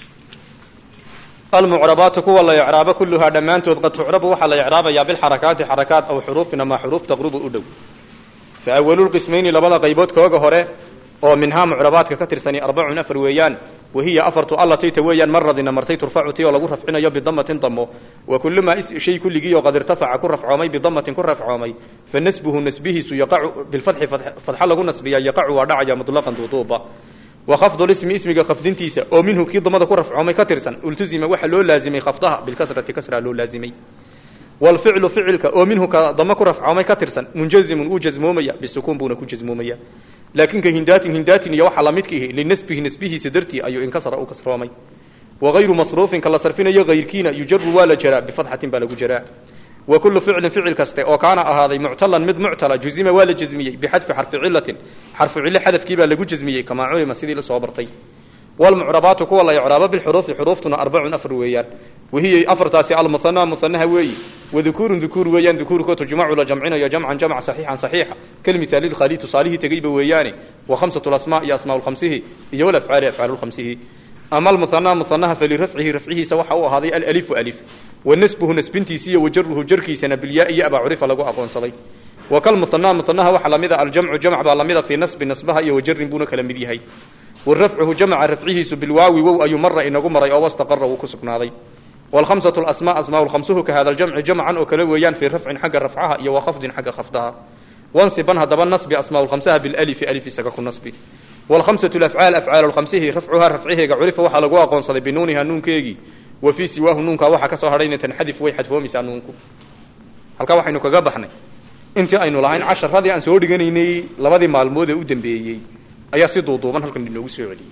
almucrabaatu kuwa la icraabo kulluhaa dhammaantood qad tucrabu waxaa la icraabayaa bilxarakaati xarakaat aw xuruufin ama xuruuf taqrubu u dhow fa awalulqismayni labada qaybood kooga hore oo minhaa mucrabaadka ka tirsani arbacun afar weeyaan wahiya afartu allatayta weeyaan maradina martay turfacu ti oo lagu rafcinayo bidamatin damo wa kullumaa shay kulligii oo qad irtafaca ku rafcoomay bidamatin ku rafcoomay fa nasbuhu nasbihiisu yaqacu bilfatxi fadxa lagu nasbiyaa yaqacu waa dhacaya mutlaqan duuduuba wa khafdu lismi ismiga khafdintiisa oo minhu kii damada ku rafcoomay ka tirsan ultuzima waxaa loo laazimay khafdaha bilkasrati kasraa loo laazimay wlficlu ficilka oo minhu ka damo ku rafcoomay ka tirsan munjazimun wuu jasmoomaya bisukuun buuna ku jasmoomaya laakin ka hindaatin hindaatin iyo waxaa lamidka ihi linasbihi nasbihiisa dartii ayuu inkasara u kasroomay wagayru masruufin ka la sarfinayo hayrkiina yujaru waa la jaraa bifadxatin baa lagu jaraa wa kullu ficlin ficil kaste oo kaana ahaaday muctalan mid muctala juzima waa la jazmiyey bixadfi xarfi cilatin xarfu cilo xadafkii baa lagu jazmiyey kamaa culima sidii lasoo bartay wlmucrabaatu kuwa la icraabo bilxuruufi xuruuftuna arbacun afar weeyaan wahiya afartaasi almuhanaa muhanaha weeyi wadukuurun dukuur weeyaan dukuurkoo tujmacu la jamcinayo jamcan jamc saxiixan saxiixa kalmithaali lkhaali tusaalihii tegeyba weeyaane wa khamsatu lasmaa iyo asmaa lkhamsihi iyo walafcaali afcaalu lkhamsihi ama almuhanaa muhanaha falirafcihi rafcihiisa waxa uu ahaaday alalifu alif wa nasbuhu nasbintiisi iyo wajaruhu jarkiisana bilyaa iyo abaa curifa lagu aqoonsaday wa kalmuhanaa muhanaha waxaa lamida aljamcu jamc baa lamida fii nasbi nasbaha iyo wajarin buuna kala mid yahay wa rafcuhu jamca rafcihiisu bilwaawi wow ayuu mara inagu maray oo wastaqara wuu ku sugnaaday wlhamsatu lasmaa asmaa lkhamsuhu ka hada ljamci jamcan oo kale weeyaan fii rafcin xagga rafcaha iyo wa khafdin xagga khafdaha wansiban haddaba nasbi asmaa lkhamsaha bilalifi alif isaga ku nasbi wlhamsatu lafcaal afcaal lkhamsihi rafcuhaa rafciheega curifa waxaa lagu aqoonsaday binuuniha nuunkeegii wa fii siwaahu nuunkaa waxaa ka soo hadhayna tanxadif way xadfoomaysaa nuunku halkaa waxaynu kaga baxnay intii aynu lahayn casharadii aan soo dhiganaynay labadii maalmood ee u dambeeyey ayaa si duuduuban halkan inoogu soo celiyey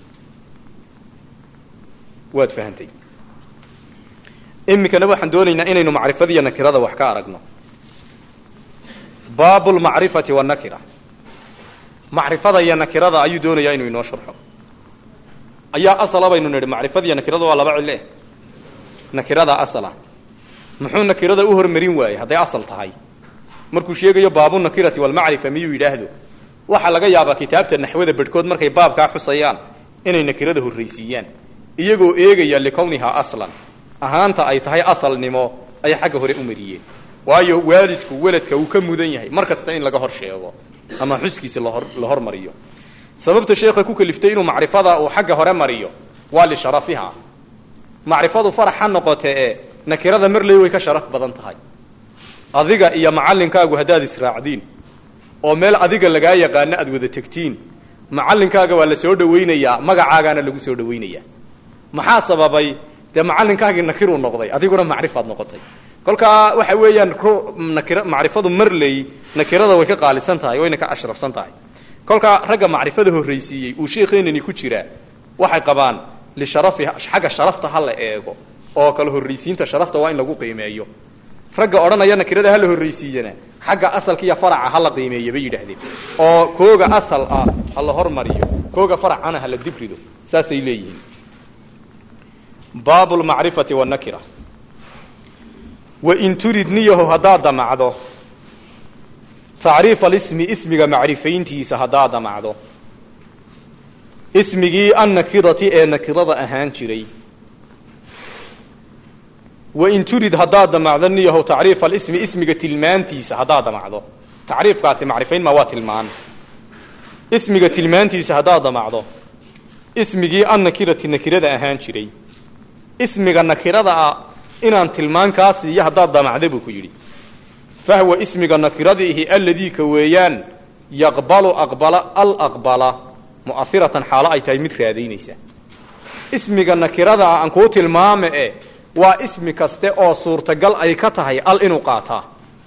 waad fahantay iminkana waxaan doonaynaa inaynu macrifadiiyo nakirada wax ka aragno baabu lmacrifati wanakira macrifada iyo nakirada ayuu doonayaa inuu inoo sharxo ayaa asala baynu nidhi macrifada iyo nakirada waa laba cille nakirada asala muxuu nakirada u hormarin waayey hadday asal tahay markuu sheegayo baabu nakirati walmacrifa miyuu yidhaahdo waxaa laga yaabaa kitaabta naxwada bedhkood markay baabkaa xusayaan inay nakirada horraysiiyaan iyagoo eegaya likownihaa aslan ahaanta ay tahay asalnimo ay xagga hore u mariyeen waayo waalidku weladka uu ka mudan yahay mar kasta in laga hor sheego ama xuskiisa lahor la hormariyo sababta sheekha ku kaliftay inuu macrifada uu xagga hore mariyo waa lisharafiha macrifadu farax ha noqotee ee nakirada marley way ka sharaf badan tahay adiga iyo macallinkaagu haddaad israacdiin oo meel adiga lagaa yaqaano aad wada tegtiin macallinkaaga waa la soo dhawaynayaa magacaagaana lagu soo dhawaynayaa maxaa sababay dee macallinkaagii nakiruu noqday adiguna macrifaad noqotay kolkaa waxa weeyaan nakir macrifadu marley nakirada way ka qaalisan tahay wayna ka ashrafsan tahay kolkaa ragga macrifada horraysiiyey uu sheekeenani ku jiraa waxay qabaan lisharafiha xagga sharafta ha la eego oo kala horraysiinta sharafta waa in lagu qiimeeyo ragga odhanaya nakirada ha la horraysiiyana xagga asalka iyo faraca ha la qiimeeya bay yidhaahdeen oo kooga asal ah ha la hormariyo kooga faracana ha la dibrido saasay leeyihiin baabu lmacrifati wanakira wain turid niyaho haddaad damacdo tacriif alismi ismiga macrifayntiisa haddaad damacdo ismigii annakirati ee nakirada ahaan jiray wain turid haddaad damacdo niyaho tacriif alismi ismiga tilmaantiisa haddaad damacdo tacriifkaasi macrifayn ma waa tilmaan ismiga tilmaantiisa haddaad damacdo ismigii annakirati nakirada ahaan jiray ismiga nakirada ah inaan tilmaan kaa siiyo haddaad damacda buu ku yidhi fahwa ismiga nakiradiihi alladii ka weeyaan yaqbalu aqbala al aqbala mu'ahiratan xaalo ay tahay mid raadaynaysa ismiga nakirada ah aan kuu tilmaame e waa ismi kaste oo suurtagal ay ka tahay al inuu qaataa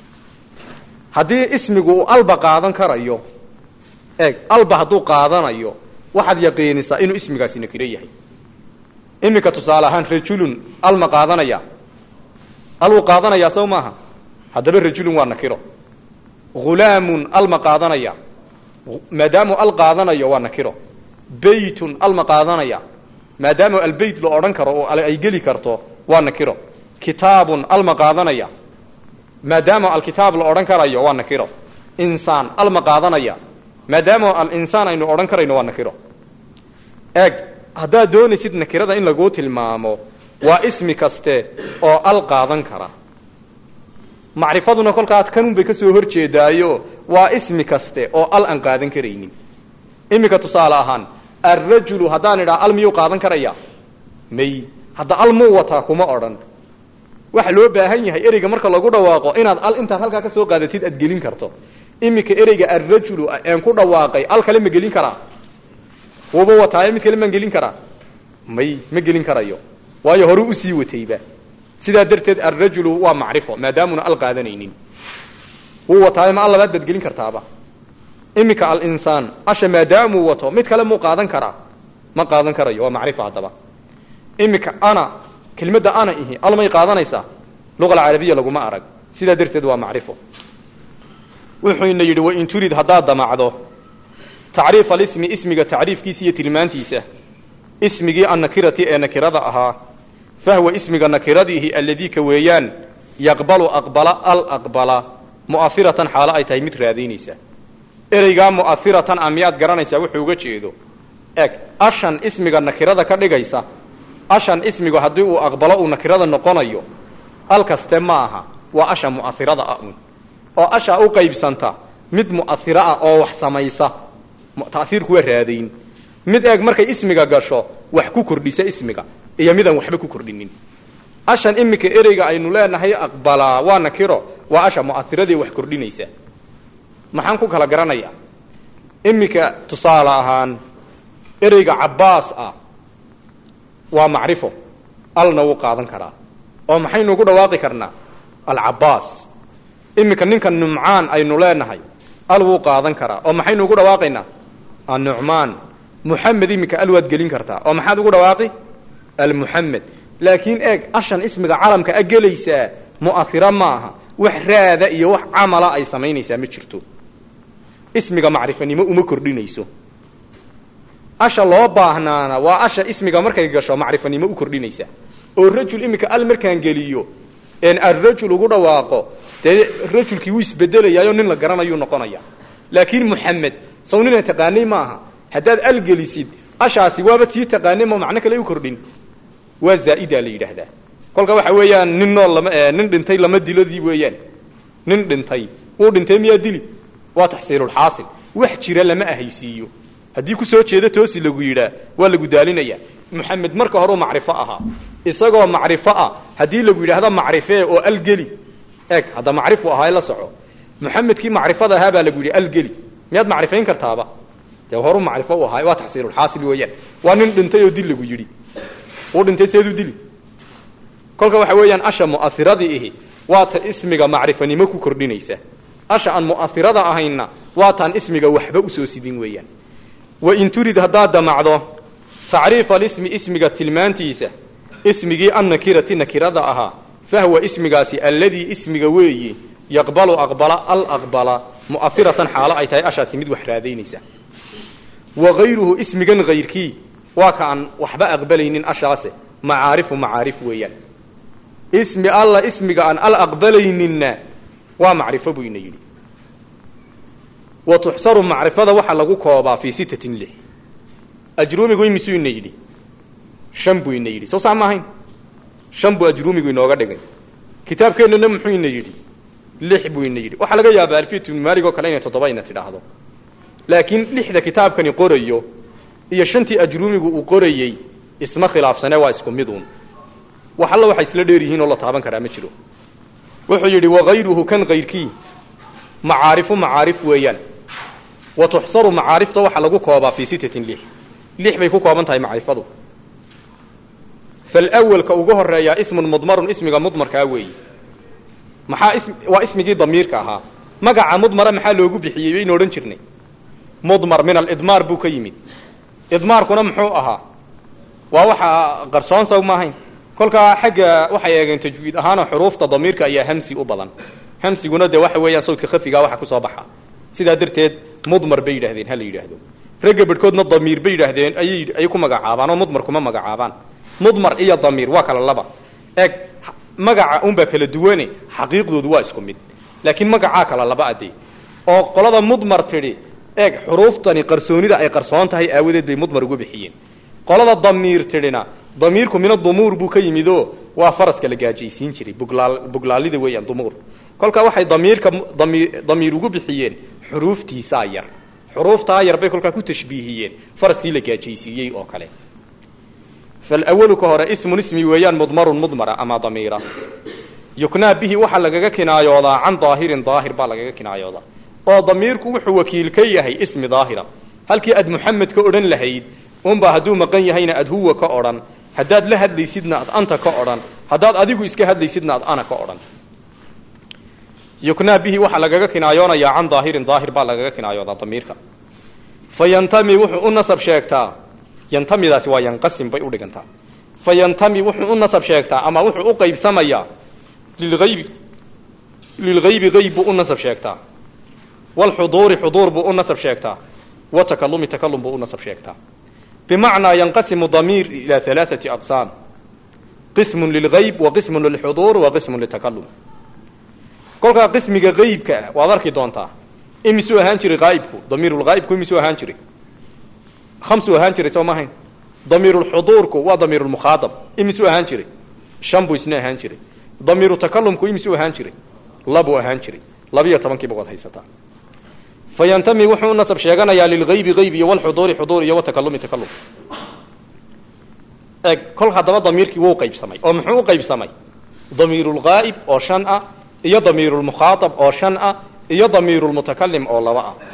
haddii ismigu uu alba qaadan karayo eeg alba hadduu qaadanayo waxaad yaqiinisaa inuu ismigaasi nakiro yahay iminka tusaale ahaan rajulun al ma qaadanaya al wuu qaadanayaa sow maaha haddaba rajulun waa nakiro hulaamun al ma qaadanaya maadaamuu al qaadanayo waa nakiro beytun al ma qaadanaya maadaama albeyt la odhan karo oo ay geli karto waa nakiro kitaabun al ma qaadanaya maadaama alkitaab la odhan karayo waa nakiro insaan al ma qaadanaya maadaama alinsaan aynu odhan karayno waa nakiro eeg haddaad doonaysid nakirada in laguu tilmaamo waa ismi kaste oo al qaadan kara macrifaduna kolkaas kanun bay ka soo hor jeedaayo waa ismi kaste oo al aan qaadan karaynin iminka tusaale ahaan alrajulu haddaan idhaa al miyuu qaadan karaya may hadda al muu wataa kuma odhan waxa loo baahan yahay ereyga marka lagu dhawaaqo inaad al intaad halkaa ka soo qaadatid aad gelin karto iminka ereyga alrajulu aan ku dhawaaqay al kale ma gelin karaa wuuba wataaye mid kale maan gelin karaa may ma gelin karayo waayo hore usii watayba sidaa darteed alrajulu waa macrifo maadaamuna al qaadanaynin wuu wataaye ma al labaad baad gelin kartaaba iminka alinsaan asha maadaamuu wato mid kale muu qaadan karaa ma qaadan karayo waa macrifo haddaba iminka ana kelmadda ana ihi al may qaadanaysaa luqa alcarabiya laguma arag sidaa darteed waa macrifo wuxuuna yidhi wain turid haddaad damacdo tacriif alismi ismiga tacriifkiisa iyo tilmaantiisa ismigii annakirati ee nakirada ahaa fahwa ismiga nakiradiihi alladii ka weeyaan yaqbalu aqbala al aqbala mu'ahiratan xaalo ay tahay mid raadaynaysa ereygaa mu'ahiratan a miyaad garanaysaa wuxuu uga jeedo eg ashan ismiga nakirada ka dhigaysa ashan ismigu haddii uu aqbalo uu nakirada noqonayo al kaste ma aha waa asha mu'ahirada ah un oo ashaa u qaybsanta mid mu'ahiro ah oo wax samaysa ta'hiirku waa raadayn mid eeg markay ismiga gasho wax ku kordhisa ismiga iyo midaan waxba ku kordhinin ashan iminka ereyga aynu leenahay aqbalaa waa nakiro waa asha mu'ahiradii wax kordhinaysa maxaan ku kala garanayaa iminka tusaale ahaan ereyga cabbaas ah waa macrifo alna wuu qaadan karaa oo maxaynu ugu dhawaaqi karnaa alcabbaas iminka ninka numcaan aynu leenahay al wuu qaadan karaa oo maxaynu ugu dhawaaqaynaa annucmaan muxamed iminka al waad gelin kartaa oo maxaad ugu dhawaaqi almuxamed laakiin eeg ashan ismiga calamka a gelaysaa mu'ahiro ma aha wax raada iyo wax camala ay samaynaysaa ma jirto ismiga macrifanimo uma kordhinayso asha loo baahnaana waa asha ismiga markay gasho macrifanimo u kordhinaysa oo rajul iminka al markaan geliyo een arrajul ugu dhawaaqo dee rajulkii wuu isbedelayaayo nin la garanayuu noqonaya laakiin muxamed saw nina taqaanay maaha haddaad al gelisid ashaasi waaba tii taqaanay ma macno kale u kordhin waa zaa'idaa la yidhaahdaa kolka waxa weeyaan nin nool lama nin dhintay lama dilodii weeyaan nin dhintay wuu dhintay miyaa dili waa taxsiilulxaasil wax jira lama ahaysiiyo haddii ku soo jeedo toosi lagu yidhaa waa lagu daalinaya moxamed marka horeu macrifo ahaa isagoo macrifo ah haddii lagu yidhaahdo macrifee oo algeli eg hadda macrifu ahaa la soco moxamedkii macrifada ahaa baa lagu yidhi algeli miyaad macrifayn kartaaba dee horu macrifo u ahaa waa taxsiilulxaasil weeyaan waa nin dhintay oo dil lagu yidhi uu dhintay seeduu dili kolka waxa weeyaan asha mu'airadii ihi waa ta ismiga macrifanimo ku kordhinaysa asha aan mu'ahirada ahayna waa taan ismiga waxba usoo sidin weeyaan wain turid haddaad damacdo tacriifa alismi ismiga tilmaantiisa ismigii annakirati nakirada ahaa fahwa ismigaasi alladii ismiga weeyi yaqbalu aqbala al aqbala mu'ahiratan xaalo ay tahay ashaasi mid wax raadaynaysa wa hayruhu ismigan hayrkii waa ka aan waxba aqbalaynin ashaase macaarifu macaarif weeyaan ismi alla ismiga aan al aqbalayninna waa macrifo buu ina yidhi wa tuxsaru macrifada waxaa lagu koobaa fii sittatin lix ajruumigu imisuu ina yidhi shan buu ina yidhi soo saa ma ahayn shan buu ajruumigu inooga dhigay kitaabkeennana muxuu ina yidhi lix buu ina yidhi waxaa laga yaabaa alfiyat ibnu maalig oo kale inay toddoba ina tidhaahdo laakiin lixda kitaabkani qorayo iyo shantii ajruumigu uu qorayey isma khilaafsane waa isku miduun wax alla waxay isla dheer yihiin oo la taaban karaa ma jiro wuxuu yidhi wagayruhu kan kayrkii macaarifu macaarif weeyaan wa tuxsaru macaarifta waxaa lagu koobaa fii sittatin lix lix bay ku kooban tahay macrifadu falawalka ugu horeeyaa ismun mudmarun ismiga mudmarkaa weeyi maxaa is waa ismigii damiirka ahaa magaca mudmara maxaa loogu bixiyey baynu odhan jirnay mudmar min alidmaar buu ka yimid idmaarkuna muxuu ahaa waa waxa qarsoon saw maahayn kolkaa xagga waxay eegeen tajwiid ahaanoo xuruufta damiirka ayaa hamsi u badan hamsiguna dee waxa weeyaan sawdka khafigaa waxa kusoo baxa sidaa darteed mudmar bay yidhahdeen ha la yidhaahdo ragga bedhkoodna damiir bay yidhaahdeen ayay ayay ku magacaabaan oo mudmar kuma magacaabaan mudmar iyo damiir waa kala laba eeg magaca unbaa kala duwane xaqiiqdoodu waa isku mid laakiin magacaa kala laba adee oo qolada mudmar tidhi eeg xuruuftani qarsoonida ay qarsoon tahay aawadeed bay mudmar ugu bixiyeen qolada damiir tidhina damiirku mina dumuur buu ka yimid oo waa faraska la gaajaysiin jiray buglaal buglaalida weeyaan dumuur kolkaa waxay damiirka dami damiir ugu bixiyeen xuruuftiisaa yar xuruuftaa yar bay kolkaa ku tashbiihiyeen faraskii la gaajaysiiyey oo kale falawalu ka hore ismun ismi weeyaan mudmarun mudmara ama damiira yuknaa bihi waxaa lagaga kinaayoodaa can daahirin daahir baa lagaga kinaayoodaa oo damiirku wuxuu wakiil ka yahay ismi daahira halkii aad muxamed ka odhan lahayd unbaa hadduu maqan yahayna aad huwa ka odhan haddaad la hadlaysidna ad anta ka odhan haddaad adigu iska hadlaysidna ad ana ka odhan yuknaa bihi waxaa lagaga kinaayoonayaa can daahirin daahir baa lagaga kinaayoodaa damiirka fa yantami wuxuu u nasab sheegtaa yantamidaasi waa yanqasim bay udhigantaa fa yantami wuxuu u nasab sheegtaa ama wuxuu u qaybsamayaa lilhaybi lilghaybi hayb buu u nasab sheegtaa walxuduuri xuduur buu u nasab sheegtaa watakalumi takalum buu u nasab sheegtaa bimacnaa yanqasimu damiir ilaa alaaati aqsaam qismun lilgayb wa qismun lilxuduur wa qismun litakalum kolkaa qismiga haybka ah waad arki doontaa imisuu ahaan jiray haaibku damiirulghaa'ibku imisuu ahaan jiray hamsuu ahaan jiray soo ma ahayn damiirulxuduurku waa damiirulmukhaadab imisuu ahaan jiray shan buu isna ahaan jiray damiiru takalumku imisuu ahaan jiray labuu ahaan jiray labiyo tobankiiba waad haysataa fa yantami wuxuu u nasab sheeganayaa lilgaybi hayb iyo walxuduuri xuduur iyo watakalumi takalum eeg kol haddaba damiirkii wuu qaybsamay oo muxuu u qaybsamay damiirulghaa'ib oo shan ah iyo damiirulmukhaaab oo shan ah iyo damiirulmutakalim oo laba ah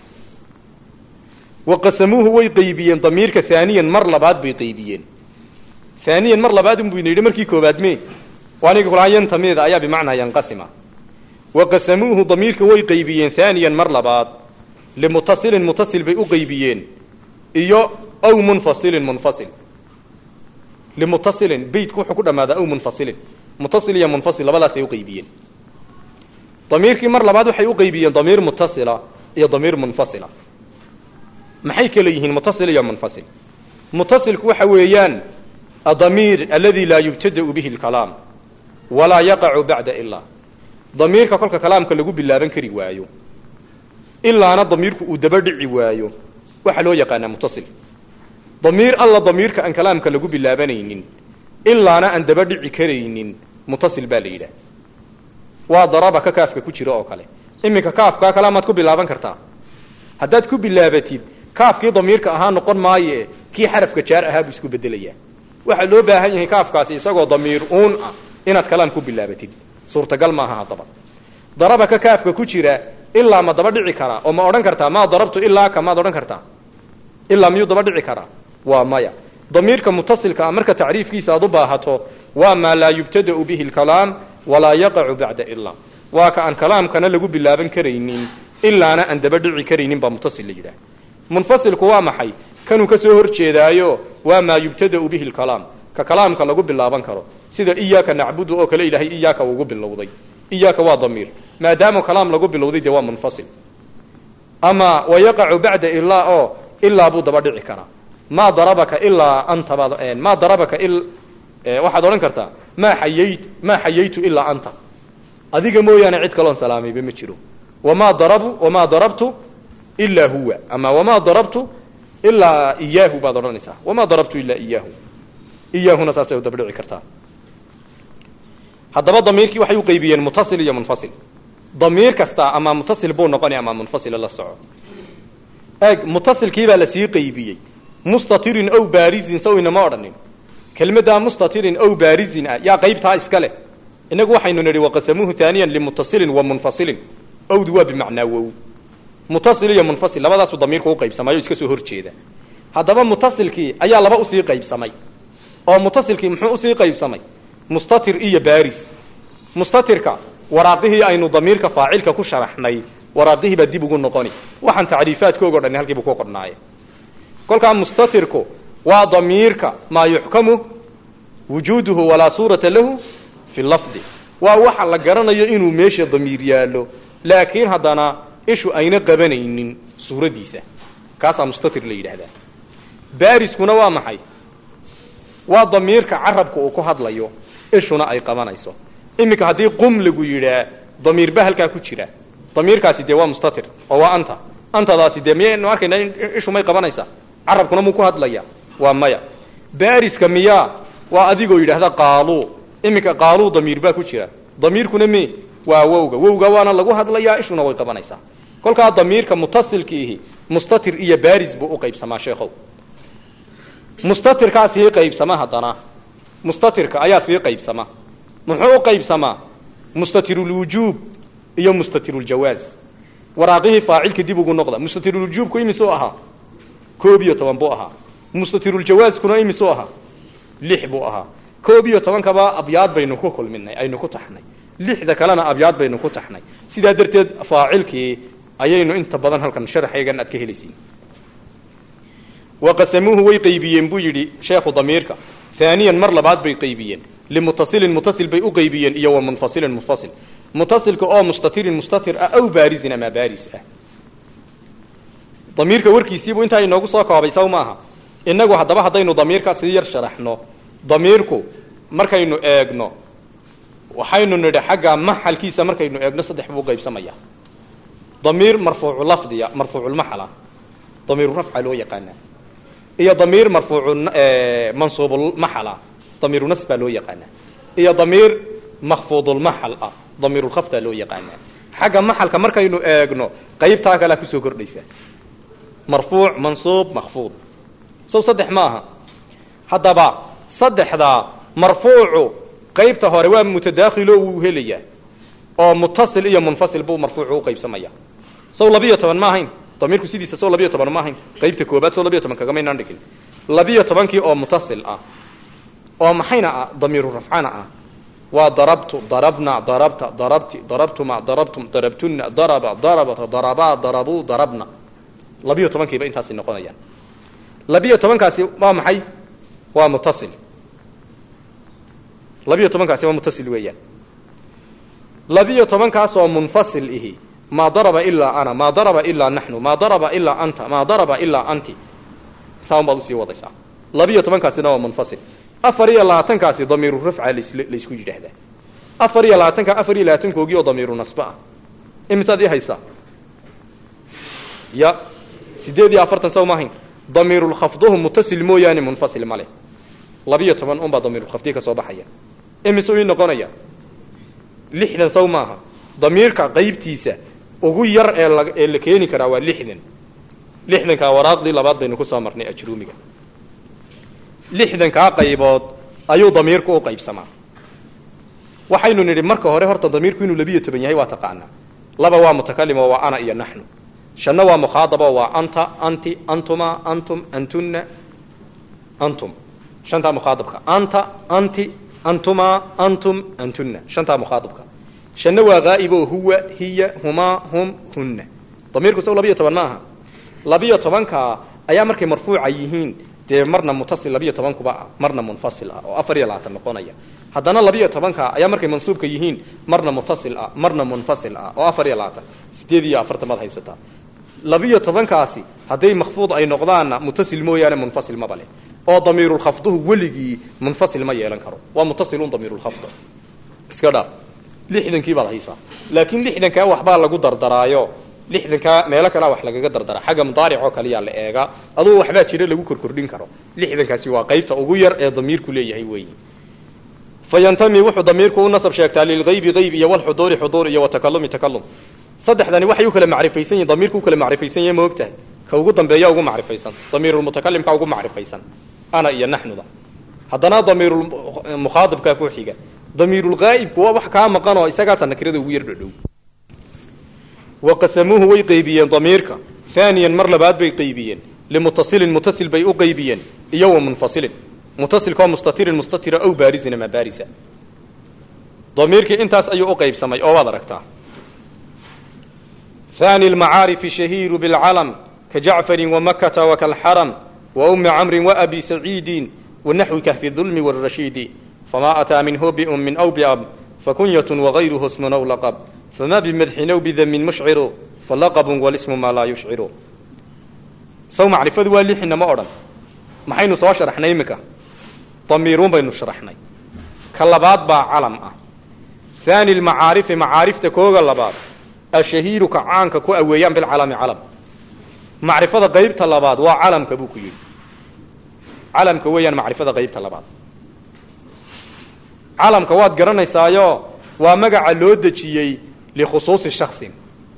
wa qasamuuhu way qaybiyeen damiirka haaniyan mar labaad bay qaybiyeen haaniyan mar labaad unbu ina yidhi markii koobaad me aniga kulaa yantamida ayaa bimacnaa yanqasima wa qasamuuhu damiirka way qaybiyeen haaniyan mar labaad limutasilin mutasil bay u qaybiyeen iyo aw munfasilin munfasil limutasilin beytku wuxuu ku dhamaadaa aw munfasilin mutasil iyo munfasil labadaasay u qaybiyeen damiirkii mar labaad waxay u qaybiyeen damiir mutasila iyo damiir munfasila maxay kala yihiin mutasil iyo munfasil mutasilku waxa weeyaan adamiir aladi laa yubtada'u bihi lkalaam walaa yaqacu bacda ilaa damiirka kolka kalaamka lagu bilaaban kari waayo ilaana damiirku uu daba dhici waayo waxaa loo yaqaanaa mutasil damiir alla damiirka aan kalaamka lagu bilaabanaynin ilaana aan daba dhici karaynin mutasil baa la yidhaah waa daraba ka kaafka ku jira oo kale iminka kaafkaa kalaamaad ku bilaaban kartaa haddaad ku bilaabatid kaafkii damiirka ahaa noqon maaye kii xarafka jaar ahaa buu isku bedelayaa waxaa loo baahan yahay kaafkaasi isagoo damiir uun ah inaad kalaam ku bilaabatid suurtagal maaha haddaba daraba ka kaafka ku jira ilaa ma daba dhici karaa oo ma odhan kartaa maa darabtu ilaa ka maad odhan kartaa ilaa miyuu daba dhici karaa waa maya damiirka mutasilka ah marka tacriifkiisa aad u baahato waa maa laa yubtada'u bihi lkalaam walaa yaqacu bacda ilaa waa ka aan kalaamkana lagu bilaaban karaynin ilaana aan daba dhici karaynin baa mutasil la yidhaah munfasilku waa maxay kanuu ka soo hor jeedaayo waa maa yubtada'u bihi lkalaam ka kalaamka lagu bilaaban karo sida iyaaka nacbudu oo kale ilaahay iyaaka ugu bilowday iyaaka waa damiir maadaama kalaam lagu bilowday dee waa munfasil ama wayaqacu bacda ilaa oo ilaa buu daba dhici karaa maa darabaka ilaa anta baad maa darabaka waxaad odhan kartaa maa xayayt maa xayaytu ilaa anta adiga mooyaane cid kaloon salaamayba ma jiro wamaa darabu wamaa darabtu ilaa huwa ama wamaa darabtu ilaa iyaahu baad odhanaysaa wamaa darabtu ilaa iyaahu iyaahuna saasay u daba dhici kartaa haddaba damiirkii waxay u qaybiyeen mutasil iyo munfasil damiir kasta ama mutasil buu noqonaya ama munfasila la soco eeg mutasilkii baa lasii qaybiyey mustatirin ow barizin saw inama odhanin kelmaddaa mustatirin ow barizin ah yaa qaybtaa iska leh inagu waxaynu nidhi waqasamuuhu haaniyan limutasilin wa munfasilin owdu waa bimacnaa wow mutasil iyo munfasil labadaasu damiirku u qaybsamayo iska soo hor jeeda haddaba mutasilkii ayaa laba usii qaybsamay oo mutasilkii muxuu usii qaybsamay mustatir iyo baris mustatirka waraaqihii aynu damiirka faacilka ku sharaxnay waraaqihii baa dib ugu noqoni waxaan tacriifaadkoogo dhan halkiibu ku qornaaye kolkaa mustatirku waa damiirka maa yuxkamu wujuuduhu walaa suurata lahu fi lafdi waa waxa la garanayo inuu meesha damiir yaallo laakiin haddana ishu ayna qabanaynin suuradiisa kaasaa mustatir la yidhaahdaa bariskuna waa maxay waa damiirka carabka uu ku hadlayo ishuna ay qabanayso iminka haddii qum lagu yidhaa damiir ba halkaa ku jira damiirkaasi dee waa mustatir oo waa anta antadaasi dee miyaynu arkayna in ishu may qabanaysaa carabkuna muu ku hadlaya waa maya bariska miyaa waa adigoo yidhaahda qaaluu iminka qaaluu damiir baa ku jira damiirkuna me waa wowga wowga waana lagu hadlayaa ishuna way qabanaysaa kolkaa damiirka mutasilkiihi mustatir iyo baris buu u qaybsamaa sheekhow mustatirkaa sii qaybsama haddana mustatirka ayaa sii qaybsama muxuu u qaybsamaa mustatirulwujuub iyo mustatiruljawaaz waraaqihii faacilka dib ugu noqda mustatirulwujuubku imisuu ahaa koob iyo toban buu ahaa mustatiruljawaazkuna imisuu ahaa lix buu ahaa koob iyo tobankaba abyaad baynu ku kulminay aynu ku taxnay lixda kalena abyaad baynu ku taxnay sidaa darteed faacilkii ayaynu inta badan halkan sharxaygan aad ka helaysiin waqasamuuhu way qaybiyeen buu yidhi sheekhu damiirka haaniyan mar labaad bay qaybiyeen limutasilin mutasil bay u qaybiyeen iyo wa munfasilin munfasil mutasilka oo mustatirin mustatir ah aw baarisin ama baaris ah damiirka warkiisiibuu intaa inoogu soo koobay saw maaha inagu haddaba haddaynu damiirka sii yar sharaxno damiirku markaynu eegno waxaynu nidhi xagga maxalkiisa markaynu eegno saddex buu qaybsamaya damiir marfuucu lafdiya marfuuculmaxala damiiru rafca loo yaqaanaa iyo damiir marfuucu mansuubulmaxala damiiru nas baa loo yaqaanaa iyo damiir makfuudulmaxal ah damiirulkhaftaa loo yaqaanaa xagga maxalka markaynu eegno qaybtaa kalea kusoo kordhaysa marfuuc mansuub makfuud sow saddex ma aha haddaba saddexdaa marfuucu qaybta hore waa mutadaakhilo wuu helayaa oo mutasil iyo munfasil buu marfuucu u qaybsamaya sow labiyo toban ma ahayn damiirku sidiisa sow labiyo toban ma ahayn qaybta koobaad sow labiyo toban kagamaynaan dhigin labiyo tobankii oo mutasil ah oo maxayna ah damiiru rafcana ah waa darabtu darabna darabta darabti darabtuma darabtum darabtuna daraba darabat darabaa darabuu darabna labiyo tobankiiba intaasi noqonayaan labiyo tobankaasi waa maxay waa mutasil labiyo tobankaasi waa mutasil weeyaan labiyo tobankaasoo munfasil ihi maa daraba ilaa ana maa daraba ilaa naxnu maa daraba ilaa anta maa daraba ilaa anti saaun baad usii wadaysaa labiyo tobankaasina waa munfasil afar iyo labaatankaasi damiiru rafca laysku yidhaahdaa afar iyo labaatanka afar iyo labaatankoogii oo damiiru nasbe ah imisaad ii haysaa ya sideed iyo afartan saw maahayn damiirulkhafduhu mutasil mooyaane munfasil male labiyo toban unbaa damiirulkhafdihi ka soo baxaya imisuu ii noqonaya lixdan saw maaha damiirka qaybtiisa ugu yar ee la ee la keeni karaa waa lixdan lixdankaa waraaqdii labaad baynu ku soo marnay ajruumiga lixdankaa qaybood ayuu damiirku u qaybsamaa waxaynu nidhi marka hore horta damiirku inuu labiyo toban yahay waa taqaanaa laba waa mutakalim oo waa ana iyo naxnu shanna waa mukhaadabo waa anta anti antuma antum antunna antum shantaa mukhaadabka anta anti antuma antum antunna shantaa mukhaadabka shanna waa ghaa'iboo huwa hiya humaa hum hunna damiirku saw labiyo toban ma aha labiyo tobanka ayaa markay marfuuca yihiin dee marna mutasil labiyo tobankuba ah marna munfasil ah oo afar iyo labaatan noqonaya haddana labiyo tobanka ayaa markay mansuubka yihiin marna mutasil ah marna munfasil ah oo afar iyo labaatan sideed iyo afartan baad haysataa labiyo tobankaasi hadday makfuud ay noqdaanna mutasil mooyaane munfasil maba leh oo damiirulkhafduhu weligii munfasil ma yeelan karo waa mutasilun damiirulkhafd iska dhaaf lixdankii baad haysaa laakiin lixdankaa waxbaa lagu dardaraayo lixdankaa meelo kalea wax lagaga dardara xagga mudaaric oo kaliyaa la eegaa adugu waxbaa jira lagu korkordhin karo lixdankaasi waa qaybta ugu yar ee damiirku leeyahay weeyi fa yantami wuxuu damiirku u nasab sheegtaa lilgaybi gayb iyo walxuduuri xuduur iyo watakalumi takalum saddexdani waxay u kala macrifaysan yihin damiirku u kala macrifaysan yahay ma ogtahay ka ugu dambeeya ugu macrifaysan damiirulmutakalimka ugu macrifaysan ana iyo naxnuda haddana damiirulmukhaadibkaa ku xiga damiirulghaa'ibku waa wax kaa maqan oo isagaasa nakirada ugu yar dhodhow waqasamuuhu way qaybiyeen damiirka haaniyan mar labaad bay qaybiyeen limutasilin mutasil bay u qaybiyeen iyo wa munfasilin mutasilkaoo mustatirin mustatira ow baarisin ama baarisa damiirkii intaas ayuu u qaybsamay oo waad aragtaa haani lmacaarifi shahiiru bilcalam ka jacfarin wamakata wakalxaram wa ummi camrin waabi saciidin wanaxwi kahfi dulmi wاrashiidi famaa ataa minhu biummin aw biab fakunyatun wagayruhu smun aw laqab fma bimadxin aw bidamin mushciru falaqabun walismu maa laa yushciru saw macrifadu waa lixina ma odhan maxaynu soo sharaxnay iminka damiiruun baynu sharaxnay ka labaad baa calam ah haani lmacaarifi macaarifta kooga labaad ashahiiru ka caanka ku aweeyaan bilcalami calam macrifada qaybta labaad waa calamka buu ku yidhi calamka weeyaan macrifada qaybta labaad calamka waad garanaysaayo waa magaca loo dejiyey likhusuusi shaksin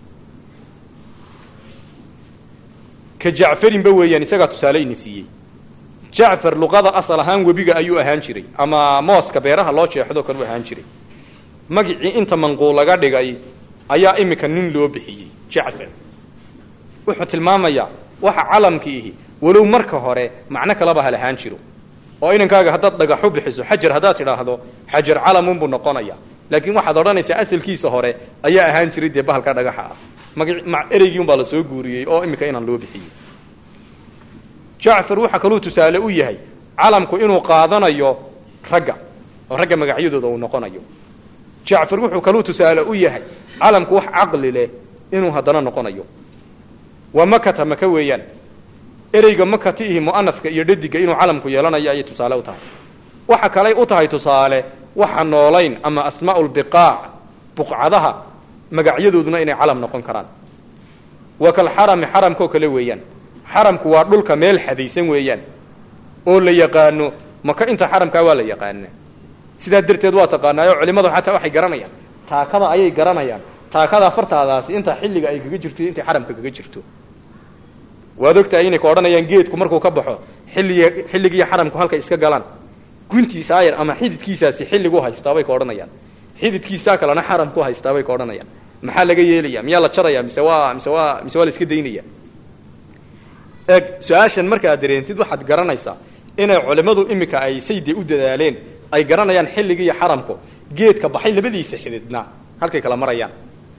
ka jacfarinba weeyaan isagaa tusaale ina siiyey jacfar luqada asal ahaan webiga ayuu ahaan jiray ama mooska beeraha loo jeexdo kan u ahaan jiray magicii inta manquul laga dhigay ayaa imika nin loo bixiyey jacfar wuxuu tilmaamayaa waxa calamki ihi walow marka hore macno kalaba ha lahaan jiro oo inankaaga haddaad dhagaxu bixiso xajar haddaad tidhaahdo xajar calamunbuu noqonaya laakiin waxaad odhanaysaa asalkiisa hore ayaa ahaan jiray dee bahalka dhagaxa ah magi ereygii un baa la soo guuriyey oo imika inaan loo bixiyey jacfar waxaa kaluu tusaale u yahay calamku inuu qaadanayo ragga oo ragga magacyadooda uu noqonayo jacfar wuxuu kaluu tusaale u yahay calamku wax caqli leh inuu haddana noqonayo waa makata maka weeyaan ereyga makatiihi mu'anaska iyo dhadiga inuu calamku yeelanayo ayay tusaale u tahay waxa kaley u tahay tusaale waxa noolayn ama asmaa'u lbiqaac buqcadaha magacyadooduna inay calam noqon karaan wa kalxarami xaramkoo kale weeyaan xaramku waa dhulka meel xadaysan weeyaan oo la yaqaano maka inta xaramkaa waa la yaqaana sidaa darteed waa taqaanaayo culimadu xataa waxay garanayaan taakada ayay garanayaan taakada fartaadaasi inta xilliga ay kaga jirto intay xaramka kaga jirto waad ogtahay inay ka odhanayaan geedku markuu ka baxo xilliga xilligiiyo xaramku halkay iska galaan guntiisaa yar ama xididkiisaasi xilligu haystaa bay ka odhanayaan xididkiisaa kalena xaramku haystaa bay ka odhanayaan maxaa laga yeelaya miyaa la jaraya mise waa mise waa mise waa la iska daynaya eeg su-aashan markaad dareentid waxaad garanaysaa inay culimmadu imika ay sayde u dadaaleen ay garanayaan xilligiiyo xaramku geedka baxay labadiisa xididna halkay kala marayaan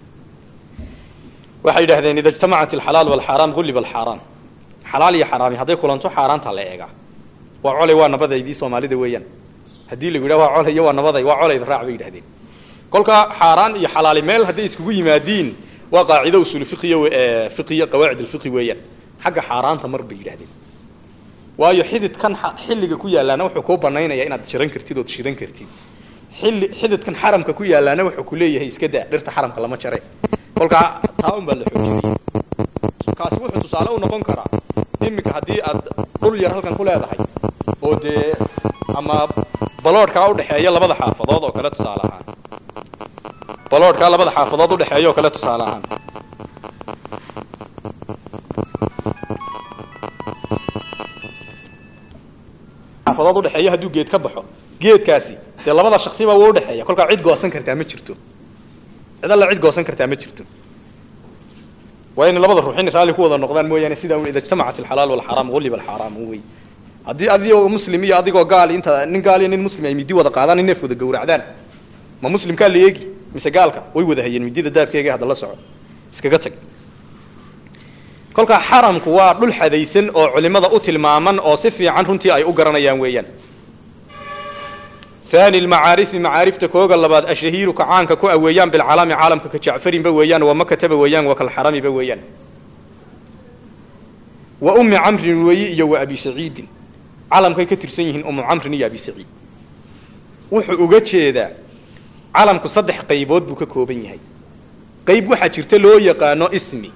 waxay yidhahdeen ida ijtamacat alxalaal walxaaraam gulliba alxaaraan xalaal iyo xaraami hadday kulanto xaaraanta la eegaa waa colay waa nabadaydii soomaalida weeyaan haddii lagu yidhah waa colay iyo waa nabaday waa colayda raac bay yidhahdeen kolkaa xaaraan iyo xalaali meel hadday iskugu yimaadiin waa qaacido usuul fiqiya fiqiya qawaacid alfiqi weeyaan xagga xaaraanta mar bay yidhahdeen waayo xididkan xilliga ku yaalaana wuxuu kuu banaynaya inaad jiran kartid ood shidan kartid xilli xididkan xaramka ku yaalaana wuxuu ku leeyahay iska daa dhirta xaramka lama jare kolkaa taa un baa la xoojinaya kaasi wuxuu tusaale u noqon karaa iminka haddii aad dhul yar halkan ku leedahay oo dee ama baloodhkaa udhexeeya labada xaafadood oo kale tusaale ahaan baloodhkaa labada xaafadood udhexeeya oo kale tusaale ahaan xaafadood udhexeeya hadduu geed ka baxo geedkaasi dee labada shaksiba wuu udhexeeya kolkaa cid goosan kartaa ma jirto cid alla cid goosan kartaa ma jirto waa inay labada ruux inay raalli ku wada noqdaan mooyaane sidaa ida ijtamacat alxalaal walxaraam gulliba alxaraam wey haddii adigoo muslim iyo adigoo gaal inta nin gaal iyo nin muslim ay midi wada qaadaan in neef wada gawracdaan ma muslimkaa la eegi mise gaalka way wada hayeen midida daabkeega hadda la soco iskaga tag kolkaa xaramku waa dhul xadaysan oo culimada u tilmaaman oo si fiican runtii ay u garanayaan weeyaan thani lmacaarifi macaarifta kooga labaad ashahiiru ka caanka ku aweeyaan bilcalaami caalamka ka jacfarinba weeyaan wa makataba weeyaan wa kalxaramiba weeyaan wa ummi camrin weeyi iyo wa abi saciidin calamkay ka tirsan yihiin umu camrin iyo abi saciid wuxuu uga jeedaa calamku saddex qaybood buu ka kooban yahay qayb waxaa jirta loo yaqaano ismi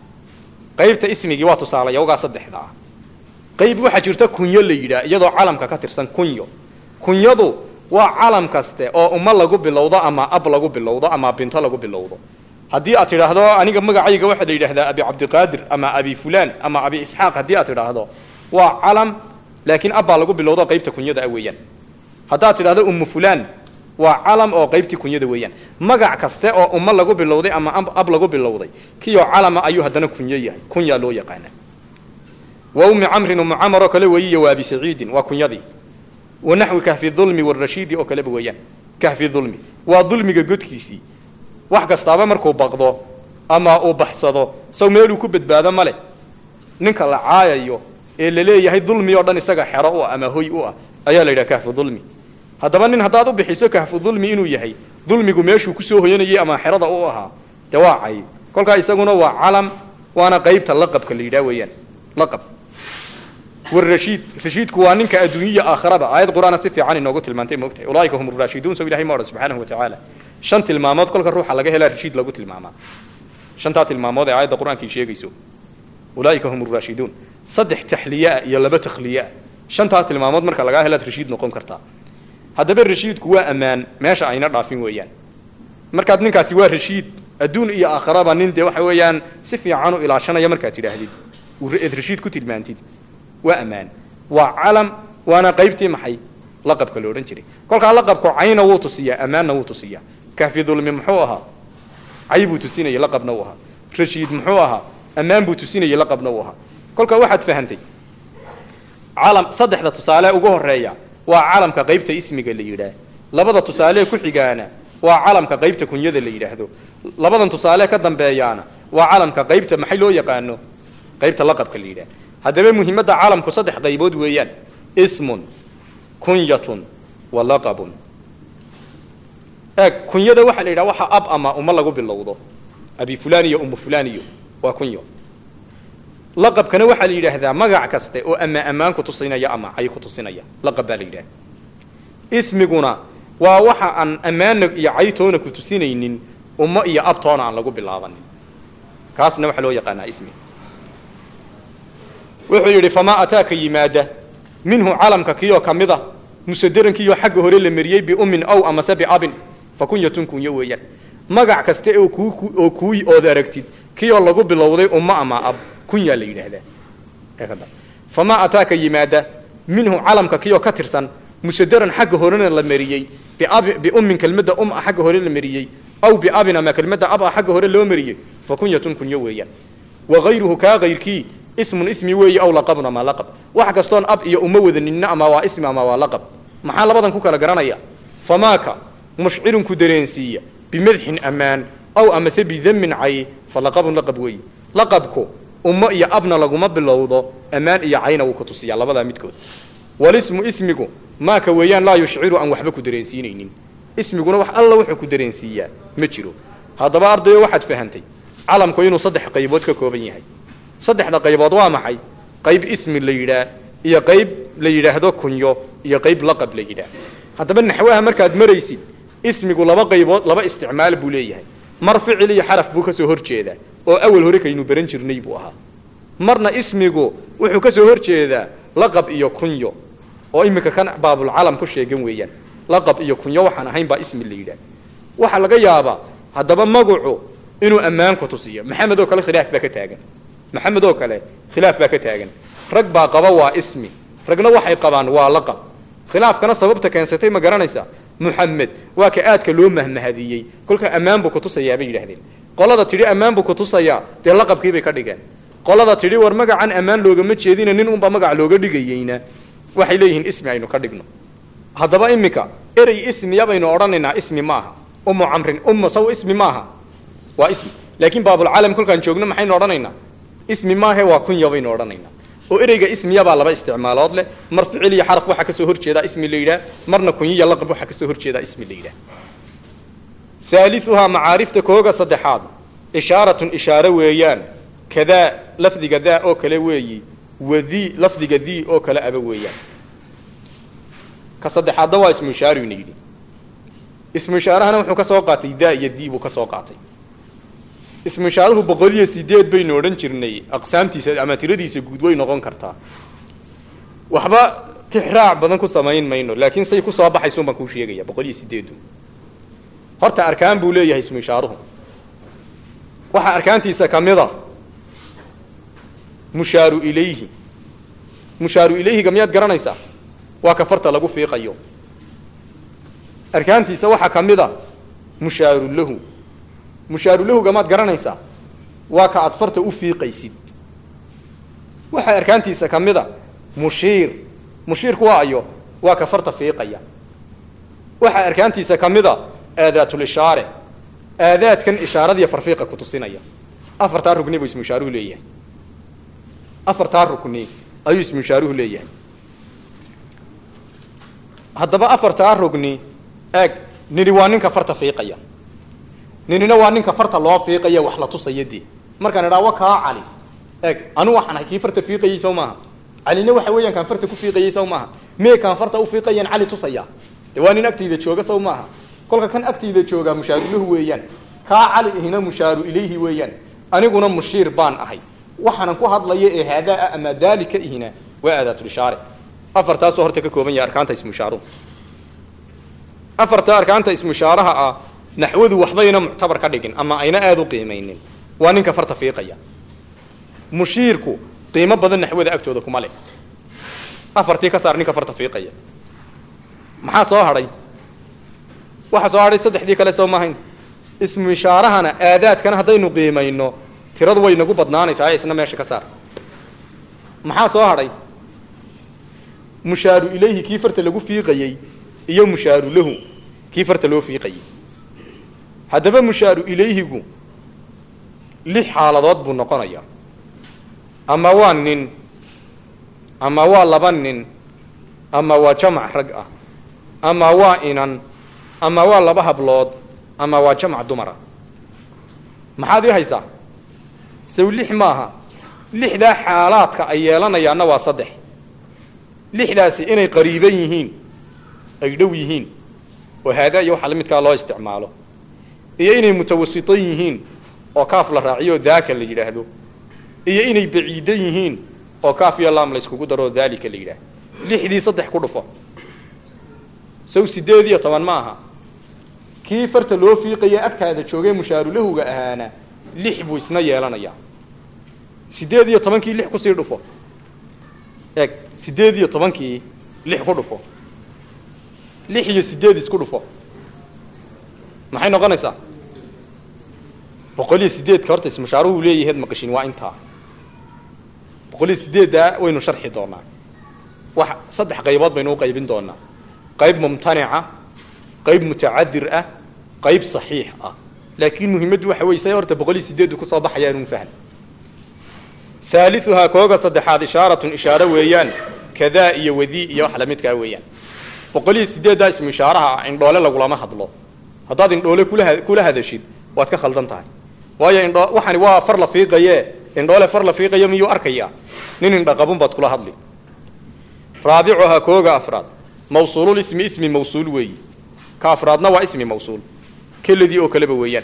qaybta ismigii waa tusaalayawgaa saddexda ah qayb waxaa jirta kunyo la yidhaah iyadoo calamka ka tirsan kunyo kunyadu waa calam kaste oo ummo lagu bilowdo ama ab lagu bilowdo ama binto lagu bilowdo haddii aad tidhaahdo aniga magacayga waxaa la yidhahdaa abi cabdiqaadir ama abi fulan ama abi isxaaq haddii aad tidhaahdo waa calam laakiin ab baa lagu bilowdo qaybta kunyada ah weeyaan haddaad tidhahdo ummu fulan waa calam oo qaybtii kunyada weeyaan magac kaste oo ummo lagu bilowday ama ab lagu bilowday kiyo calama ayuu haddana kunyo yahay kunyaa loo yaqaana wa ummi camrin ummu camar oo kale weeyiyo waa abi saciidin waa kunyadii wa naxwi kahfi dulmi warashiidi oo kaleba weeyaan kahfi dulmi waa dulmiga godkiisii wax kastaaba markuu baqdo ama uu baxsado saw meeluu ku badbaado male ninka la caayayo ee la leeyahay dulmi oo dhan isaga xero u ah ama hoy u ah ayaa la yidhaha kahfu dulmi haddaba nin haddaad u bixiso kahfu dulmi inuu yahay dulmigu meeshuu kusoo hoyanayay ama xerada u ahaa dee waa cay kolkaa isaguna waa calam waana qaybta laqabka la yidhaha weeyaan laqab warashiid rashiidku waa ninka adduunyaya aakhiraba aayad qur-aana si fiican inoogu tilmaantay moogtahay ulaaika hum raashiduun so ilahay ma odhan subxaanahu watacaala shan tilmaamood kolka ruuxa laga helaa rashiid lagu tilmaamaa shantaa tilmaamood ee aayadda qur-aankii sheegayso ulaaika hum raashiduun saddex taxliyeah iyo laba takhliyeah shantaa tilmaamood marka lagaa helaad rashiid noqon kartaa haddaba rashiidku waa ammaan meesha ayna dhaafin weeyaan markaad ninkaasi waa rashiid adduun iyo aakhiraba nin dee waxa weeyaan si fiican u ilaashanaya markaad tidhaahdid eed rashiid ku tilmaantid waa ammaan waa calam waana qaybtii maxay laqabka la odhan jiray kolkaa laqabku cayna wuu tusiyaa ammaanna wuu tusiyaa kahfi dulmi muxuu ahaa cay buu tusinayay laqabna uu ahaa rashiid muxuu ahaa ammaan buu tusinayay laqabna uu ahaa kolkaa waxaad fahantay calam saddexda tusaale ugu horeeya waa calamka qaybta ismiga la yidhaah labada tusaale ku xigaana waa calamka qaybta kunyada la yidhaahdo labadan tusaale ka dambeeyaana waa calamka qaybta maxay loo yaqaano qaybta laqabka la yidhaah haddaba muhiimadda caalamku saddex qaybood weeyaan ismun kunyatun wa laqabun eeg kunyada waxaa la yidhaha waxa ab ama uma lagu bilowdo abi fulan iyo umu fulan iyo waa kunyo laqabkana waxaa la yidhaahdaa magac kaste oo ama ammaan ku tusinaya ama cay ku tusinaya laqab baa la yidhaha ismiguna waa waxa aan ammaana iyo caytoona ku tusinaynin ummo iyo abtoona aan lagu bilaabanin kaasna waxaa loo yaqaanaa ismi wuxuu yidhi famaa ataaka yimaada minhu calamka kioo ka mid a musaderankiyoo xagga hore la mariyey biummin ow amase biabin fa kunyatun kunyo weeyaan magac kaste oo kuu oo kuuy ood aragtid kiyoo lagu bilowday ummo ama ab kunyaa la yidhaahdaa famaa ataaka yimaada minhu calamka kiyoo ka tirsan musadaran xagga horena la mariyey biabi biummin kelmadda um a xagga hore la mariyey aw biabin ama kelmadda ab a xagga hore loo mariyey fa kunyatun kunyo weeyaan wa hayruhu kaa kayrkii ismun ismi weeye aw laqabun ama laqab wax kastoon ab iyo uma wadaninna ama waa ismi ama waa laqab maxaa labadan ku kala garanaya famaaka mushcirun ku dareensiiya bimadxin ammaan aw amase bidamin cay fa laqabun laqab weeye laqabku ummo iyo abna laguma bilowdo ammaan iyo cayna wuu ku tusiyaa labadaa midkood walismu ismigu maaka weeyaan laa yushciru aan waxba ku dareensiinaynin ismiguna wax alla wuxuu ku dareensiiyaa ma jiro haddaba ardayo waxaad fahantay calamku inuu saddex qaybood ka kooban yahay saddexda qaybood waa maxay qayb ismi la yidhaah iyo qayb la yidhaahdo kunyo iyo qayb laqab la yidhaah haddaba naxwaha markaad maraysid ismigu laba qaybood laba isticmaal buu leeyahay mar ficil iyo xaraf buu ka soo hor jeedaa oo awal hore kaynu baran jirnay buu ahaa marna ismigu wuxuu ka soo hor jeedaa laqab iyo kunyo oo iminka kan baabulcalam ku sheegan weeyaan laqab iyo kunyo waxaan ahayn baa ismi la yidhaah waxaa laga yaabaa haddaba magacu inuu ammaan ku tusiyo maxamed oo kale khilaaf baa ka taagan maxamed oo kale khilaaf baa ka taagan rag baa qaba waa ismi ragna waxay qabaan waa laqab khilaafkana sababta keensatay ma garanaysaa muxamed waa ka aadka loo mahmahadiyey kolka ammaan buu kutusayaa bay yidhahdeen qolada tidhi ammaan buu kutusayaa dee laqabkiibay ka dhigeen qolada tidhi war magacan ammaan loogama jeedina nin unbaa magac looga dhigayeyna waxay leeyihiin ismi aynu ka dhigno haddaba iminka erey ismiya baynu odhanaynaa ismi maaha umu camrin ummu saw ismi maaha waa ismi laakiin baabulcalam kolkaan joogno maxaynu odhanaynaa ismi maahe waa kunya baynu odhanaynaa oo ereyga ismiya baa laba isticmaalood leh mar ficil iyo xaraf waxaa kasoo hor jeedaa ismi la yidhaah marna kunyiya laqab waxaa kasoo hor jeedaa ismi la yidhaah haaliuhaa macaarifta kooga saddexaad ishaaratun ishaare weeyaan kadaa lafdiga daa oo kale weeyi wadii lafdiga dii oo kale aba weeyaan ka saddexaadna waa ismu ishaaru ina yidhi ismu ishaarahana wuxuu ka soo qaatay daa iyo dii buu ka soo qaatay ismu ishaaruhu boqol iyo sideed baynu odhan jirnay aqsaamtiisa ama tiradiisa guud way noqon kartaa waxba tixraac badan ku samayn mayno laakiin say ku soo baxaysun baan kuu sheegaya boqol iyo sideedu horta arkaan buu leeyahay ismu ishaaruhu waxaa arkaantiisa kamida mushaaru ilayhi mushaaru ilayhiga miyaad garanaysaa waa ka farta lagu fiiqayo arkaantiisa waxaa kamida mushaaru lahu mushaaru lahuga maad garanaysaa waa ka aad farta u fiiqaysid waxaa arkaantiisa kamida mushiir mushiirku waa ayo waa ka farta fiiqaya waxaa arkaantiisa kamida aadaatulishaare aadaadkan ishaaradiiyo farfiiqa ku tusinaya afartaa rugni buu ismu ishaaruhu leeyahay afartaa rukni ayuu ismu ishaaruhu leeyahay haddaba afartaa rugni eeg nini waa ninka farta fiiqaya ninina waa ninka farta loo fiiqaya wax la tusaya dee markaan idhaa wa kaa cali eeg anu waxaan ahay kii farta fiiqayey saw maaha calina waxa weeyaan kaan farta ku fiiqayey saw maaha mee kaan farta ufiiqayaan cali tusaya de waa nin agtayda jooga saw maaha kolka kan agtayda joogaa mushaarulahu weeyaan kaa cali ihina mushaaru ilayhi weeyaan aniguna mushiir baan ahay waxaanan ku hadlaya ee haadaa ama daalika ihina waa aadaatulishaare afartaasoo horta ka kooban yahay arkaanta ismushaaruhu afarta arkaanta ismushaaraha ah naxwadu waxbayna muctabar ka dhigin ama ayna aada u qiimaynin waa ninka farta fiiqaya mushiirku qiimo badan naxwada agtooda kuma leh afartii ka saar ninka farta fiiqaya maxaa soo hadhay waxaa soo hadhay saddexdii kale soo maahayn ismu ishaarahana aadaadkana haddaynu qiimayno tiradu way nagu badnaanaysaa isna meesha ka saar maxaa soo hadhay mushaaru ilayhi kii farta lagu fiiqayey iyo mushaaru lahu kii farta loo fiiqayey haddaba mushaaru ilayhigu lix xaaladood buu noqonayaa ama waa nin ama waa laba nin ama waa jamac rag ah ama waa inan ama waa laba hablood ama waa jamac dumara maxaad ii haysaa saw lix maaha lixdaa xaalaadka ay yeelanayaanna waa saddex lixdaasi inay qariiban yihiin ay dhow yihiin oo haadaa iyo waxa la midkaa loo isticmaalo iyo inay mutawasitan yihiin oo kaaf la raaciyo daaka la yidhaahdo iyo inay baciidan yihiin oo kaaf iyo laam la yskugu daro daalika la yidhaahdo lixdii saddex ku dhufo saw sideed iyo toban ma aha kii farta loo fiiqaya agtaada joogay mushaarulahuga ahaana lix buu isna yeelanayaa sideed iyo tobankii lix kusii dhufo eeg sideed iyo tobankii lix ku dhufo lix iyo sideed isku dhufo maxay noqonaysaa boqol iyo sideedka horta ismushaaruhu leeyaheed maqashin waa intaa boqol iyo sideeddaa waynu sharxi doonaa wax saddex qaybood baynu u qaybin doonaa qayb mumtanica qayb mutacadir ah qayb saxiix ah laakiin muhimaddu waxa wey say horta boqol iyo sideedu kusoo baxaya inun fahm haaliuhaa kooga saddexaad ishaaratun ishaare weeyaan kadaa iyo wadii iyo wax lamidkaa weeyaan boqol iyo sideeddaa ismu ishaaraha ah indhoole lagulama hadlo haddaad indhoole kula kula hadashid waad ka khaldan tahay waayo indho waxani waa far la fiiqaye indhoole far la fiiqayo miyuu arkayaa nin indhaqabun baad kula hadli raabicuhaa kooga afraad mawsuulul ismi ismi mawsuul weeyi ka afraadna waa ismi mawsuul keladii oo kaleba weeyaan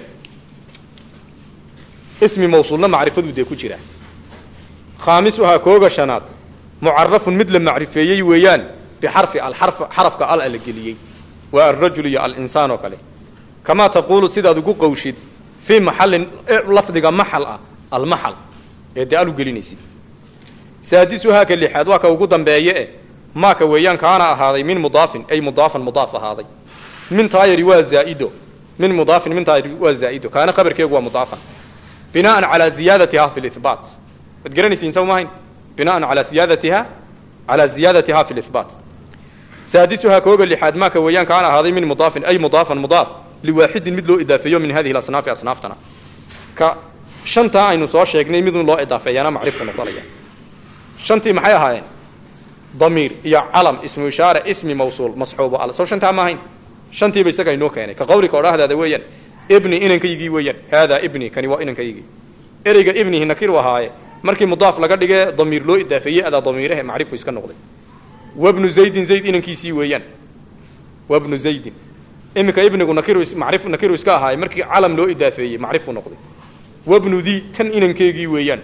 ismi mawsuulna macrifaduu dee ku jira khaamisuhaa kooga shanaad mucarafun mid la macrifeeyey weeyaan bixarfi al xarafka al la geliyey waa alrajul iyo alinsaan oo kale kamaa taquulu sidaad ugu qawshid fii maxallin lafdiga maxal ah almaxal ee dee al u gelinaysid saadisuhaa ka lixaad waa ka ugu dambeeye e maaka weeyaan kaana ahaaday min mudaafin ay mudaafan mudaaf ahaaday min taayari waa zaa'ido min mudaafin min taayari waa zaa'ido kaana khabarkeegu waa mudaafan binaan calaa ziyaadatiha fi lihbaat waad garanaysiin saw maahayn binaan calaa ziyaadatiha calaa ziyaadatiha fi lihbaat saadisuhaa kooga lixaad maaka weeyaan kaana ahaaday min mudaafin ay mudaafan mudaaf liwaaxidin mid loo idaafeeyo min hadihi asnaafi asnaaftana ka shantaa aynu soo sheegnay midun loo idaafeeyaana macrifku noqonaya shantii maxay ahaayeen damiir iyo calam ismu ishaare ismi mawsuul masxuubo al sow shantaa ma ahayn shantiiba isaga inoo keenay ka qawlika odhahdaada weeyaan ibni inankaygii weeyaan haadaa ibni kani waa inankaygii ereyga ibnihi nakiru ahaaye markii mudaaf laga dhige damiir loo idaafeeyey adaa damiirahe macrifu iska noqday wabnu zaydin zayd inankiisii weeyaan wabnu zaydin iminka ibnigu nakiru macrif nakiru iska ahaaye markii calam loo idaafeeyey macrifu noqday wabnu di tan inankeygii weeyaan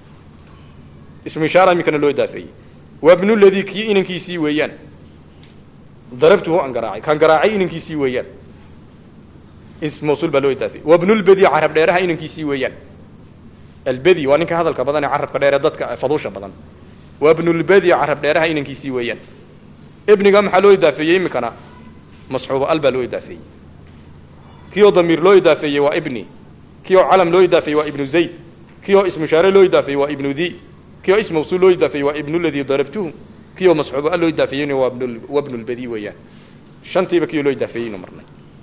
ismu ishaara iminkana loo idaafeeyey wabnu ladii kii inankiisii weeyaan darabtuhu aan garaacay kaan garaacay inankiisii weeyaan ism mawsuul baa loo idaafeeyey wabnulbedi carab dheeraha inankiisii weeyaan albedi waa ninka hadalka badan ee carabka dheer ee dadka faduusha badan wabnulbedi carab dheeraha inankiisii weeyaan ibniga maxaa loo idaafeeyey iminkana masxuubo al baa loo idaafeeyey kii oo damiir loo idaafeeyey waa ibni kii oo calam loo idaafeeyey waa ibnu zayd kii oo ismushaare loo idaafeeyey waa ibnu di kii oo ism mawsuul loo idaafeeyey waa ibnu ladii darabtuhu kii oo masxuubo al loo idaafeeyeyna waa wabnulbedi weeyaan shantiiba kii oo loo idaafeeyeynu marnay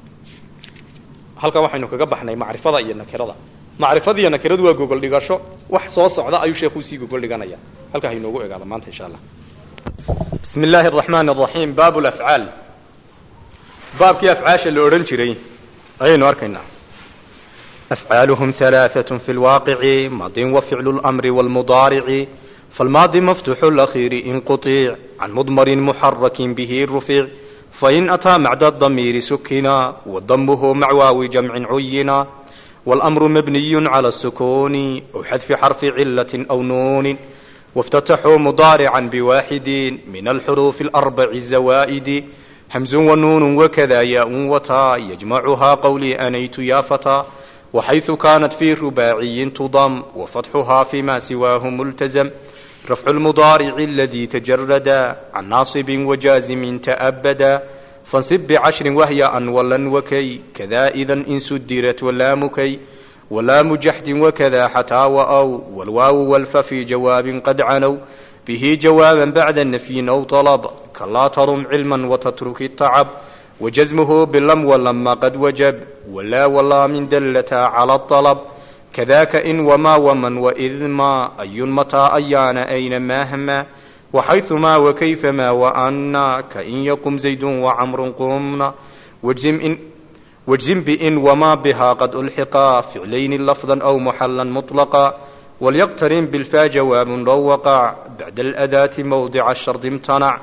halkan waxaynu kaga baxnay macrifada iyo nakirada macrifada iyo nakiradu waa gogol dhigasho wax soo socda ayuu sheekuu sii gogol dhiganaya halkaa haynoogu egaada maanta insha allah bismi illaahi araxmaan araxiim baabu lafcaal baabkii afcaasha la odhan jiray ayaynu arkaynaa afcaaluhum halaaثaة fi lwaaqici maadin wa ficlu اlamri wاlmudaarici falmaadi maftuxu اlakhiiri in quطic can mudmarin muxarakin bihi rufic fain ataa macda damiiri sukina wadamuhu mac waawi jamcin cuyina wاlamru mabniy calى الsukuni aw xadfi xarfi cilaة aw nuunin وافتتحوا مضارعا بواحد من الحروف الأربع الزوائد همز ونون وكذا ياء وتاء يجمعها قولي أنيت يا فتى وحيث كانت في رباعي تضم وفتحها فيما سواه ملتزم رفع المضارع الذي تجرد عن ناصب وجازم تأبدا فانصب بعشر وهي أن ولا وكي كذا إذا إن سدرت ولا مكي ولام جحد وكذا حتى وأو والواو والف في جواب قد عنوا به جوابا بعد النفي أو طلب كلا ترم علما وتترك التعب وجزمه باللم ولما قد وجب ولا ولا من دلتا على الطلب كذاك إن وما ومن وإذ ما أي متى أيان أين ما هما وحيثما وكيفما وأنا كإن يقم زيد وعمر قمنا واجزم إن واجزم بإن وما بها قد ألحقا فعلين لفظا أو محلا مطلقا وليقترن بالفا جواب لو وقع بعد الأداة موضع الشرط امتنع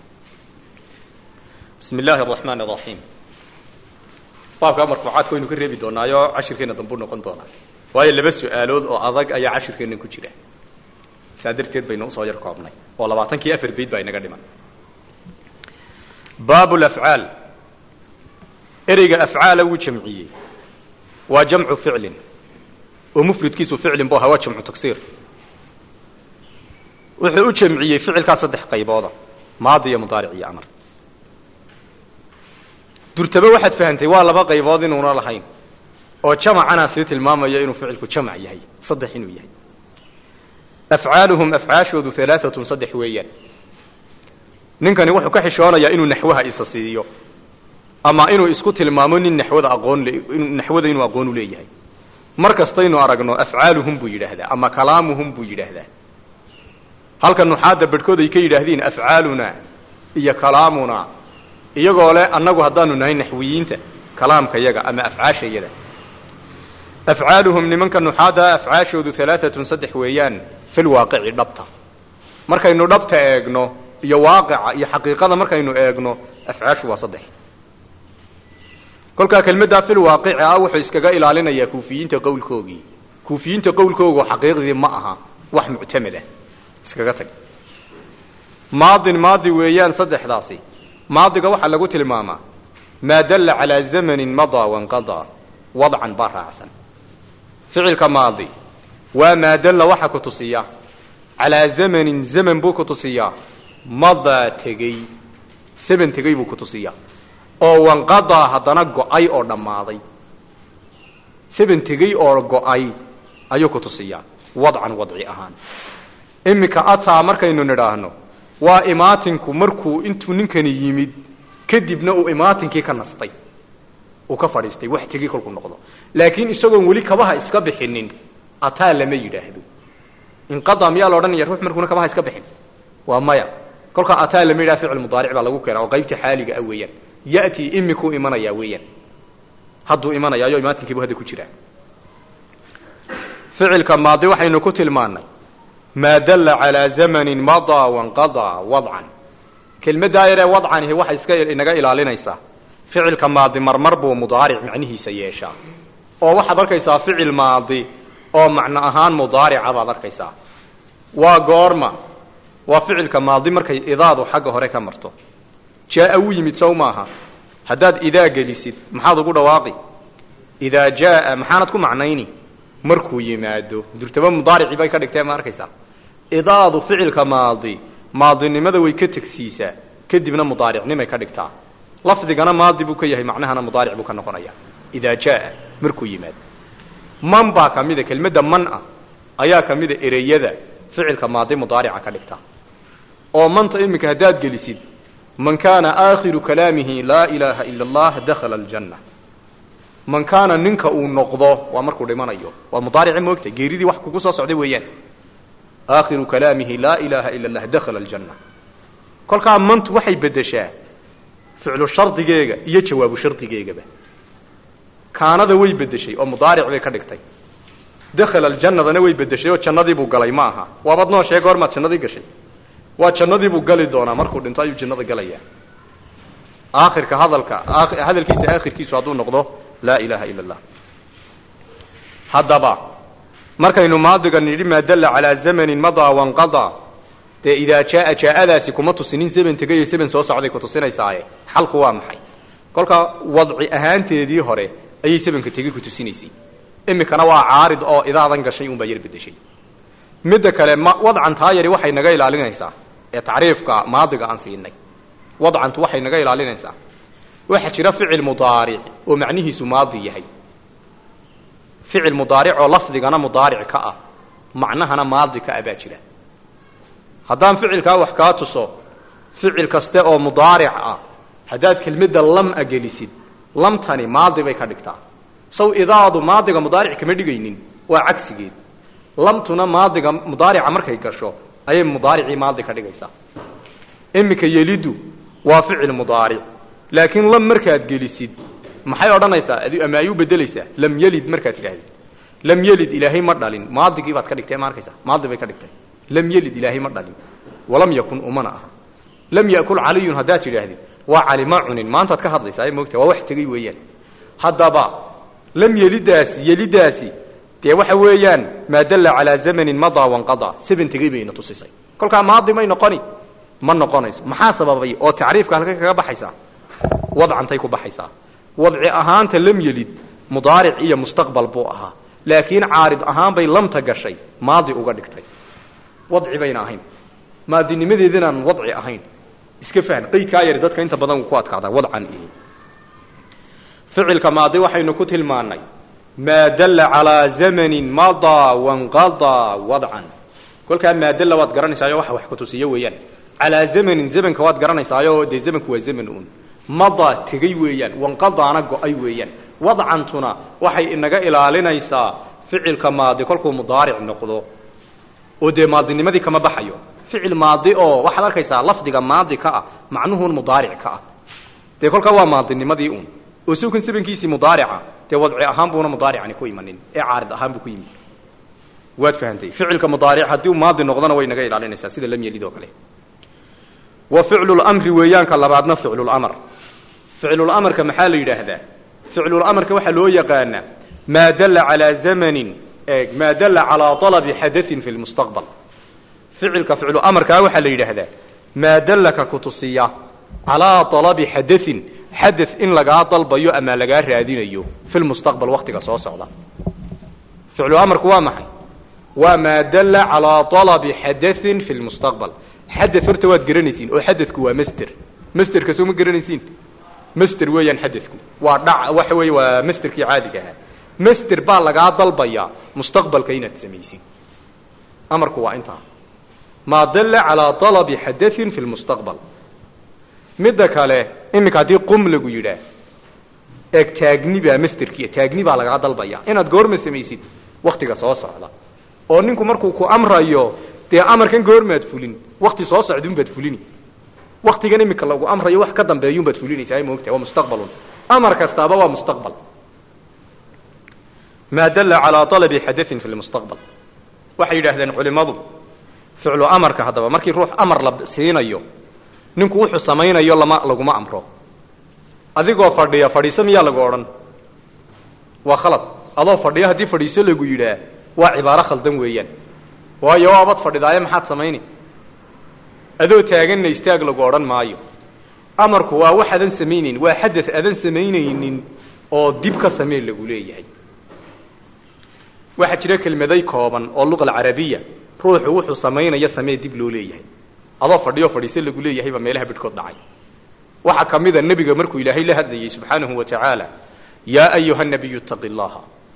بسم الله الرحمن الرحيم baabkaa marfuucaadka waynu ka reebi doonaayo cashirkeena dambuu noqon doonaa waayo laba su-aalood oo adag ayaa cashirkeena ku jira saa darteed baynu usoo yar koobnay oo labaatankii afar bayd baa inaga dhiman baab lafcaal ereyga afcaala wuu jamciyey waa jamcu ficlin oo mufridkiisu ficlin bu ahaa waa jamcu tagsiir wuxuu u jamciyey ficilkaa saddex qaybooda maadi iyo mudaaric iyo amar durtaba waxaad fahantay waa laba qaybood inuuna lahayn oo jamacana sii tilmaamaya inuu ficilku jamac yahay saddex inuu yahay afcaaluhum afcaashoodu alaaatun saddex weeyaan ninkani wuxuu ka xishoonayaa inuu naxwaha isa siiyo ama inuu isku tilmaamo nin naxwada aqoon naxwada inuu aqoon u leeyahay mar kastaynu aragno afcaaluhum buu yidhaahdaa ama kalaamuhum buu yidhaahdaa halka nuxaadda badhkood ay ka yidhaahdiin afcaaluna iyo kalaamuna iyagoo leh annagu haddaanu nahay naxwiyiinta kalaamka yaga ama afcaasha yada afcaaluhum nimanka nuxaada afcaashoodu alaaatun saddex weeyaan fil waaqici dhabta markaynu dhabta eegno iyo waaqica iyo xaqiiqada markaynu eegno afcaashu waa saddex kolkaa kelmaddaa fil waaqici ah wuxuu iskaga ilaalinayaa kuufiyiinta qowlkoogii kuufiyiinta qowlkoogu xaqiiqdii ma aha wax muctamad ah iskaga tag maadin maadi weeyaan saddexdaasi maadiga waxaa lagu tilmaamaa maa dalla calaa zamanin madaa wanqadaa wadcan baa raacsan ficilka maadi waa maa dalla waxa ku tusiya calaa zamanin zaman buu ku tusiyaa madaa tegey zaman tegey buu ku tusiyaa oo wanqadaa haddana go-ay oo dhammaaday saban tegey oo go-ay ayuu ku tusiyaa wadcan wadci ahaan iminka ataa markaynu nidhaahno waa imaatinku markuu intuu ninkani yimid kadibna uu imaatinkii ka nastay uu ka fadhiistay wax tegey kolkuu noqdo laakiin isagoon weli kabaha iska bixinin ataa lama yidhaahdo inqadaa miyaa la odhanaya ruux markuuna kabaha iska bixin waa maya kolkaa ataa lama yidhaha ficil mudaaric baa lagu keenaa oo qaybta xaaliga ah weeyaan ya'tii imikuu imanayaa weeyaan hadduu imanayaayo imaatinkiibu hadda ku jiraa ficilka maadi waxaynu ku tilmaannay maa dalla calaa zamanin madaa wanqadaa wadcan kelmaddaa yaree wadcanihi waxay iska inaga ilaalinaysaa ficilka maadi marmar buu mudaaric macnihiisa yeeshaa oo waxaad arkaysaa ficil maadi oo macno ahaan mudaarica baad arkaysaa waa goorma waa ficilka maadi markay idaadu xagga hore ka marto jaaa wuu yimid sow maaha haddaad idaa gelisid maxaad ugu dhawaaqi idaa jaaa maxaanad ku macnayni markuu yimaado durtaba mudaaricii bay ka dhigtee ma arkaysaa idaadu ficilka maadi maadinimada way ka tegsiisaa kadibna mudaaricnimay ka dhigtaa lafdigana maadi buu ka yahay macnahana mudaaric buu ka noqonaya idaa jaaa markuu yimaado man baa ka mida kelmadda man ah ayaa ka mida ereyada ficilka maadi mudaarica ka dhigta oo manta iminka haddaad gelisid man kaana aakhiru kalaamihi laa ilaaha ila allah dakhala aljanna man kaana ninka uu noqdo waa markuu dhimanayo waa mudaarici moogta geeridii wax kugu soo socday weeyaan aakhiru kalaamihi laa ilaaha ila allah dakhala aljanna kolkaa mantu waxay beddeshaa ficlu shardigeega iyo jawaabu shardigeegaba kaanada way beddeshay oo mudaaric bay ka dhigtay dakhala aljannadana way beddeshay oo jannadiibuu galay ma aha waabad noo sheeg goormaad jannadii gashay waa jannadiibuu gali doonaa markuu dhinto ayuu jannada galayaa aakhirka hadalka hadalkiisa aakhirkiisu hadduu noqdo laa ilaaha ila allah haddaba markaynu maadiga nidhi maa dalla calaa zamanin madaa wanqadaa dee idaa jaaa jaa-adaasi kuma tusinin zaman tegayo zaman soo socday ku tusinaysaaye xalku waa maxay kolkaa wadci ahaanteedii hore ayay sabanka tegi ku tusinaysay imikana waa caarid oo idaadan gashay unbaa yar bedeshay midda kale ma wadcan taa yari waxay naga ilaalinaysaa ee tacriifka maadiga aan siinay wadcantu waxay naga ilaalinaysaa waxaa jira ficil mudaaric oo macnihiisu maadi yahay ficil mudaaric oo lafdigana mudaaric ka ah macnahana maadi ka ah baa jira haddaan ficilkaa wax kaa tuso ficil kaste oo mudaaric ah haddaad kelmadda lam-a gelisid lamtani maadi bay ka dhigtaa saw idaadu maadiga mudaaric kama dhigaynin waa cagsigeed lamtuna maadiga mudaarica markay gasho ayay mudaaricii maadi ka dhigaysaa iminka yelidu waa ficil mudaaric laakiin lam markaad gelisid maxay odhanaysaa ama ay u bedelaysaa lam yelid markaad tidhahdid lam yelid ilaahay ma dhalin maadigii baad ka dhigtay ma arkaysaa maadi bay ka dhigtay lam yelid ilaahay ma dhalin walam yakun umana aha lam yakul caliyun haddaad tidhaahdid waa cali ma cunin maantaad ka hadlaysaa ay moogta waa wax tegey weeyaan haddaba lam yelidaasi yelidaasi dee waxa weeyaan maa dalla calaa zamanin madaa wanqadaa saban tegey bayna tusisay kolkaa maadi may noqoni ma noqonayso maxaa sababay oo tacriifka halka kaga baxaysaa wadcantay ku baxaysaa wadci ahaanta lam yelid mudaaric iyo mustaqbal buu ahaa laakiin caarid ahaan bay lamta gashay maadi uga dhigtay wadci bayna ahayn maadinimadeedinaan wadci ahayn iska fahm qaydkaa yari dadka inta badan ku adkaadaa wadcan iyo ficilka maadi waxaynu ku tilmaannay maa dalla calaa zamanin madaa wanqadaa wadcan kolkaa maa dalla waad garanaysaayo waxa wax kutusiyo weeyaan calaa zamanin zamanka waad garanaysaayo dee zamanku waa zaman uun madaa tegey weeyaan wanqadaana go-ay weeyaan wadcantuna waxay inaga ilaalinaysaa ficilka maadi kolkuu mudaaric noqdo oo dee maadinimadii kama baxayo ficil maadi oo waxaad arkaysaa lafdiga maadi ka ah macnuhun mudaaric ka ah dee kolkaa waa maadinimadii uun oo sawkan sabankiisii mudaarica dee wadci ahaan buuna mudaaricani ku imanin ee caarid ahaan buu ku yimid waad fahantay ficilka mudaaric haddii uu maadi noqdona way naga ilaalinaysaa sida lam yelid oo kale wa ficlulamri weeyaanka labaadna ficlulamr ficlulamarka maxaa la yidhaahdaa ficlulamarka waxaa loo yaqaanaa maa dalla calaa zamanin maa dalla calaa alabi xadain fi lmustaqbal ficilka ficluamarkaa waxaa la yidhaahdaa maa dallaka kutusiya calaa alabi xadain xada in lagaa dalbayo ama lagaa raadinayo fi lmustaqbal waktiga soo socda ficluamarku waa maxay waa maa dalla calaa alabi xadain fi lmustaqbal xada horta waad garanaysiin oo xadadku waa master masterka soo ma garanaysiin master weeyaan xadadku waa dhac waxa weeye waa masterkii caadiga ahaa master baa lagaa dalbayaa mustaqbalka inaad samaysid amarku waa intaa maa dalla calaa alabi xadain fi lmustaqbal midda kale iminka haddii qum lagu yidhaah eeg taagni baa masterkii taagni baa lagaa dalbayaa inaad goorma samaysid waktiga soo socda oo ninku markuu ku amrayo dee amarkan goormaad fulin wakti soo socdunbaad fulini waktigan iminka lagu amrayo wax ka dambeeyunbaad fulinaysaa moogtahay waa mustaqbalun amar kastaaba waa mustaqbal maa dalla calaa alabi xadain fi lmustaqbal waxay yidhaahdeen culimmadu ficlu amarka haddaba markii ruux amar la siinayo ninku wuxuu samaynayo lama laguma amro adigoo fadhiya fadhiiso miyaa lagu odhan waa khalad adoo fadhiyo haddii fadhiiso lagu yidhaah waa cibaaro khaldan weeyaan waayo waabad fadhidaaye maxaad samayni adoo taaganna istaag lagu odhan maayo amarku waa wax adan samaynaynin waa xadad adan samaynaynin oo dib ka samee lagu leeyahay waxaa jira kelmaday kooban oo luqa alcarabiya ruuxu wuxuu samaynaya samee dib loo leeyahay adoo fadhiyo fadhiise lagu leeyahay baa meelaha bidhkood dhacay waxaa ka mid a nebiga markuu ilaahay la hadlayay subxaanahu wa tacaala yaa ayuha nabiyu ittaqi llaha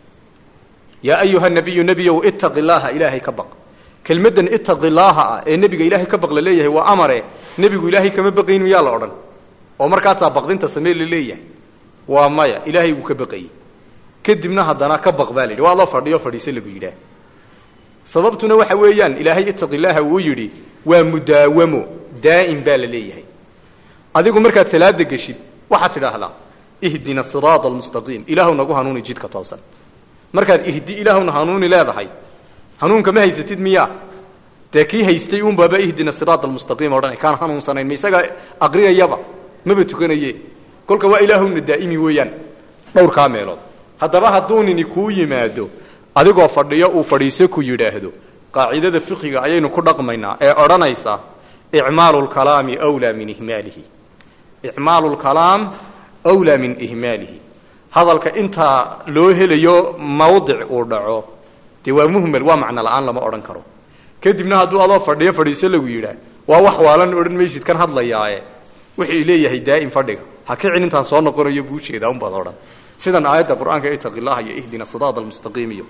yaa ayuha nabiyu nebiyow ittaqi llaaha ilaahay ka baq kelmaddan ittaqi llaaha ah ee nebiga ilaahay ka baq la leeyahay waa amare nebigu ilaahay kama baqayn miyaa la odhan oo markaasaa baqdinta samee la leeyahay waa maya ilaahay wuu ka baqayey kadibna haddana ka baq baa la yidhi waa adoo fadhiyo fadhiise lagu yidhaah sababtuna waxa weeyaan ilaahay ittaqi llaaha wuu yidhi waa mudaawamo daa'im baa la leeyahay adigu markaad salaada geshid waxaad tidhaahdaa ihdina siraada almustaqiim ilaahu nagu hanuuni jidka toosan markaad ihdi ilaahuna hanuuni leedahay hanuunka ma haysatid miyaa dee kii haystay unbaaba ihdina siraada almustaqiim odhanay kaan hanuunsanayn ma isagaa aqriyayaba maba tukanaye kolka waa ilaahuna daa'imi weeyaan dhowrkaa meelood haddaba hadduu nini kuu yimaado adigoo fadhiyo uu fadhiise ku yidhaahdo qaacidada fiqiga ayaynu ku dhaqmaynaa ee odhanaysa icmaalu lkalaami wlaa min ihmaalihi icmaalu lkalaam wlaa min ihmaalihi hadalka intaa loo helayo mawdic uu dhaco dee waa muhmel waa macno la-aan lama odhan karo kadibna hadduu adoo fadhiyo fadhiiso lagu yidhaah waa wax waalan odhan maysid kan hadlayaaye wuxuu leeyahay daa'im fadhiga ha kicin intaan soo noqonayo buu jeedaa unbaad odhan sidan aayadda qur-aanka itaqi llaha iyo ihdina siraada almustaqiim iyo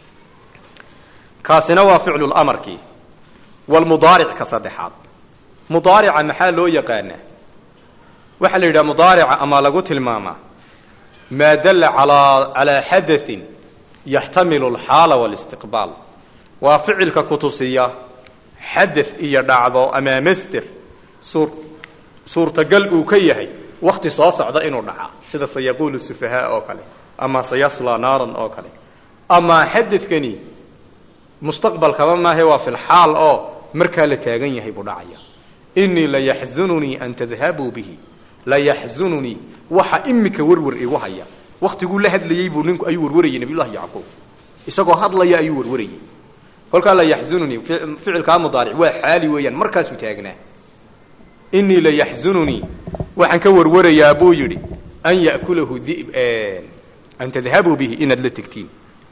kaasina waa ficlu lamarkii walmudaaric ka saddexaad mudaarica maxaa loo yaqaanaa waxaa la yidhaha mudaarica ama lagu tilmaamaa maa dalla alaa calaa xadain yaxtamilu alxaala walistiqbaal waa ficilka kutusiya xada iyo dhacdo ama master suur suurtagal uu ka yahay wakti soo socda inuu dhacaa sida sayaquulu sufahaa oo kale ama sayasla naaran oo kale ama xadadkani mustaqbalkaba maahe waa fi lxaal oo markaa la taagan yahay buu dhacaya inii layaxzununii an tadhabuu bihi layaxzununii waxa imika werwer igu haya waktiguu la hadlayey buu ninku ayuu warwarayay nabiyullahi yacquub isagoo hadlaya ayuu warwarayay kolkaa layaxzununii ficilkaa mudaaric waa xaali weeyaan markaasuu taagnaa inii layaxzununii waxaan ka warwarayaa buu yidhi an ya'kulahu di an tadhabuu bihi inaad la tegtiin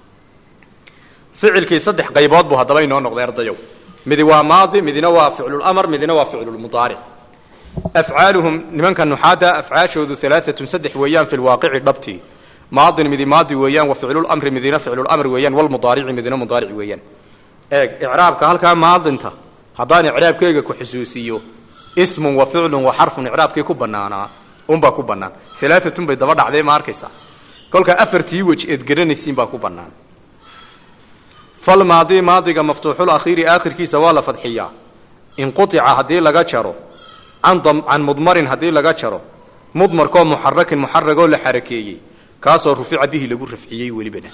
ficilkii saddex qaybood buu haddaba inoo noqday ardayow midi waa maadi midina waa ficlulamar midina waa ficlulmudaaric afcaaluhum nimanka nuxaada afcaashoodu alaaatun saddex weeyaan fi lwaaqici dhabtii maadin midi maadi weeyaan wa ficlulamri midina ficlulamr weeyaan walmudaarici midina mudaaric weeyaan eeg icraabka halkaa maadinta haddaan icraabkeyga ku xusuusiyo ismun wa ficlun wa xarfun icraabkii ku banaanaa unbaa ku banaan alaaatun bay daba dhacdee ma arkaysaa kolkaa afartii wej eed garanaysiin baa ku banaan falmaadi maadiga maftuuxul akhiiri aakhirkiisa waa la fadxiyaa inqutica haddii laga jaro can can mudmarin haddii laga jaro mudmarkoo muxarakin muxaragoo la xarakeeyey kaasoo rufica bihi lagu rafciyey welibana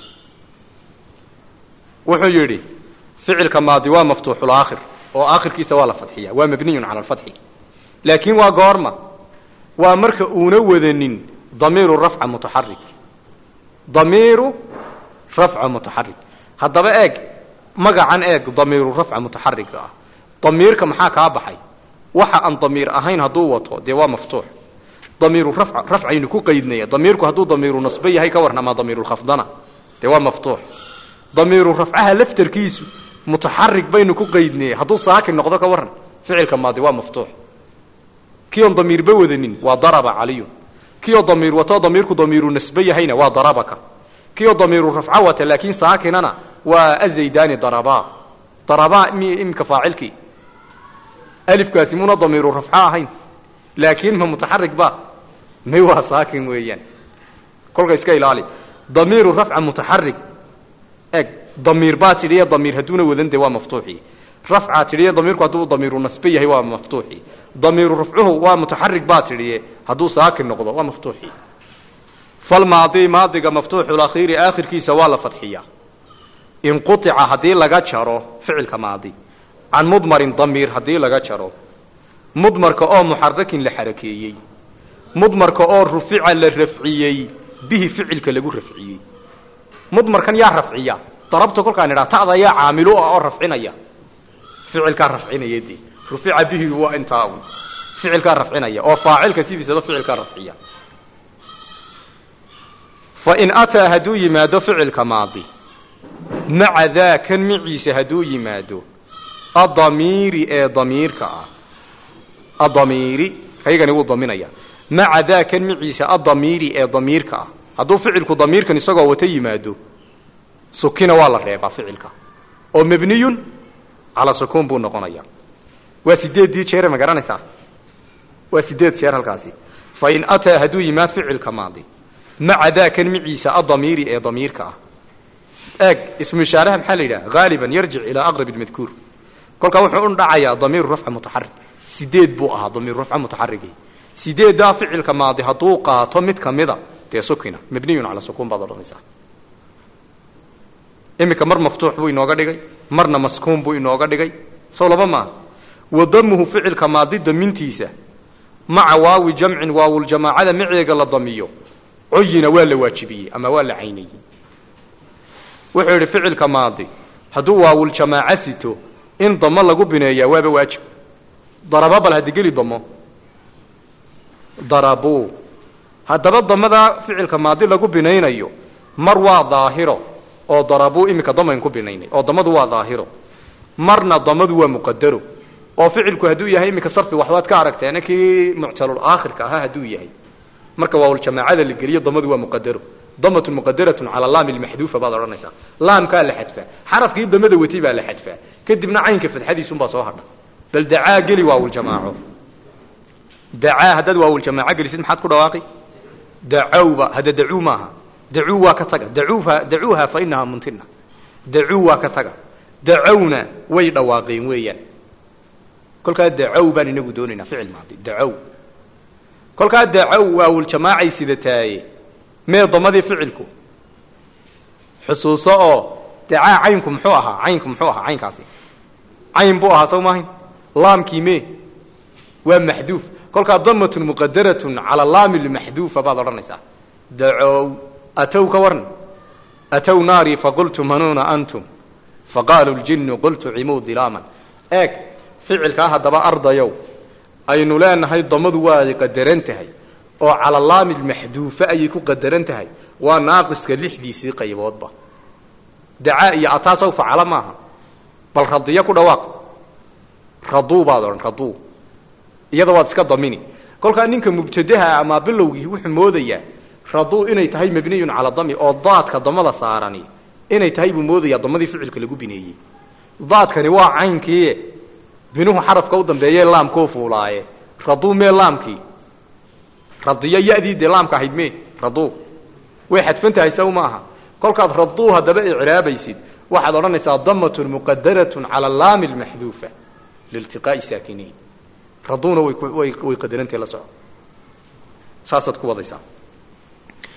wuxuu yidhi ficilka maadi waa maftuuxulaakhir oo aakhirkiisa waa la fadxiya waa mabniyun cala alfatxi laakiin waa goorma waa marka uuna wadanin damiiru rafca mutaxarik damiiru rafca mutaxarik haddaba eeg magacan eeg damiiru rafca mutaxariga ah damiirka maxaa kaa baxay waxa aan damiir ahayn hadduu wato dee waa maftuux damiiru rafca rafcaynu ku qaydnaya damiirku hadduu damiiru nasbe yahay ka warran ama damiirulkhafdana dee waa maftuux damiiru rafcaha laftarkiisu mutaxarik baynu ku qaydnaya hadduu saakin noqdo ka warran ficilka maadi waa maftuux kii oon damiirba wadanin waa daraba caliyun kii oo damiir wato damiirku damiiru nasbe yahayna waa darabaka kii oo damiiru rafca wata laakiin saakinana waa azaydani daraba daraba imika faacilkii alifkaasi muna damiiru rafca ahayn laakiin ma mutaxarik ba may waa saakin weeyaan kolka iska ilaali damiiru rafca mutaxarik eg damiir baa tidhiye damiir hadduuna wadan de waa maftuuxi rafcaa tidhiye damiirku hadduu damiiru nasbe yahay waa maftuuxi damiiru rafcuhu waa mutaxarik baa tidhiye hadduu saakin noqdo waa maftuuxi falmaadi maadiga maftuuxulakhiiri aakhirkiisa waa la fadxiyaa inqutica haddii laga jaro ficilka maadi can mudmarin damiir haddii laga jaro mudmarka oo muxarakin la xarakeeyey mudmarka oo rufica la rafciyey bihi ficilka lagu rafciyey mudmarkan yaa rafciya darabta kolkaan idhaa ta'da yaa caamilu ah oo rafcinaya ficilkaa rafcinaya dee rufica bihi waa intaa un ficilkaa rafcinaya oo faacilka sidiisaba ficilkaa rafciya fa in ataa hadduu yimaado ficilka maadi maca daa kan miciisa hadduu yimaado adamiiri ee damiirka ah adamiiri kaygani wuu daminaya maca daa kan miciisa adamiiri ee damiirka ah hadduu ficilku damiirkan isagoo wata yimaado sukina waa la reebaa ficilka oo mabniyun calaa sukuun buu noqonaya waa sideeddii jeere ma garanaysaa waa sideed jeer halkaasi fa in ataa hadduu yimaad ficilka maadi maca daa kan miciisa adamiiri ee damiirka ah eeg ismu ishaaraha maxaa la yidhaha haaliban yarjic ilaa aqrab اmadkuur kolkaa wuxuu u dhacayaa damiiru rafca mutaxarik sideed buu ahaa damiiru rafca mutaxarigi sideeddaa ficilka maadi hadduu qaato mid kamida dee sukina mabniyun calaa sukuun baad odhanaysaa iminka mar maftuux buu inooga dhigay marna maskuun buu inooga dhigay sow laba maaha wa damuhu ficilka maadi damintiisa maca waawi jamcin waawuljamaacada maceega la damiyo coyina waa la waajibiyey ama waa la caynayey wuxuu yidhi ficilka maadi hadduu waawuljamaaco sito in damo lagu bineeyaa waaba waajib daraba bal haddi geli damo darabuu haddaba damadaa ficilka maadi lagu binaynayo mar waa daahiro oo darabuu iminka damayn ku binaynay oo damadu waa daahiro marna damadu waa muqadaro oo ficilku hadduu yahay iminka sarfi waxbaad ka aragteena kii muctalul aakhirka ahaa hadduu yahay marka waawuljamaacada la geliyo damadu waa muqadaro damatun muqadaratun cala laami lmaxduufa baad odhanaysaa laamkaa la xadfaa xarafkii damada watay baa la xadfaa kadibna caynka fadxadiisunbaa soo hadha bal dacaa geli waawuljamaaco dacaa haddaad waawuljamaaco gelisid maxaad ku dhawaaqi dacawba hadda dacuu maaha dacuu waa ka taga dacuuha dacuuha fa inahaa muntina dacuu waa ka taga dacawna way dhawaaqeen weeyaan kolkaa dacaw baan inagu doonaynaa ficil maadi dacaw kolkaa dacaw waawuljamaacay sidataaye mee damadii ficilku xusuuso oo dacaa caynku muxuu ahaa caynku muxuu ahaa caynkaasi cayn buu ahaa sow maahayn laamkii mee waa maxduuf kolkaa damatun muqadaratun cala laami lmaxduufa baad odhanaysaa dacow atow ka warn atow naarii faqultu manuuna antum faqaaluu ljinnu qultu cimuu dilaaman eeg ficilkaa haddaba ardayow aynu leenahay damadu waa qadaran tahay oo cala laami lmaxduufa ayay ku qadaran tahay waa naaqiska lixdiisii qayboodba dacaa iyo ataa saw facala maaha bal radiyo ku dhawaaq raduu baad odhan raduu iyada waad iska damini kolkaa ninka mubtadaha ama bilowgii wuxuu moodayaa raduu inay tahay mabniyun cala dami oo daadka damada saarani inay tahay buu moodayaa damadii ficilka lagu bineeyey daadkani waa caynkii binuhu xarafka u dambeeye laamkoo fuulaaye raduu mee laamkii radiyo yadii dee laamka ahayd me raduu way xadfan tahay saw maaha kolkaad raduu haddaba icraabaysid waxaad odhanaysaa damatun muqadaratun cala laami lmaxduufa liiltiqaa'i saakiniin raduuna way way qadarantahe la soco saasaad ku wadaysaa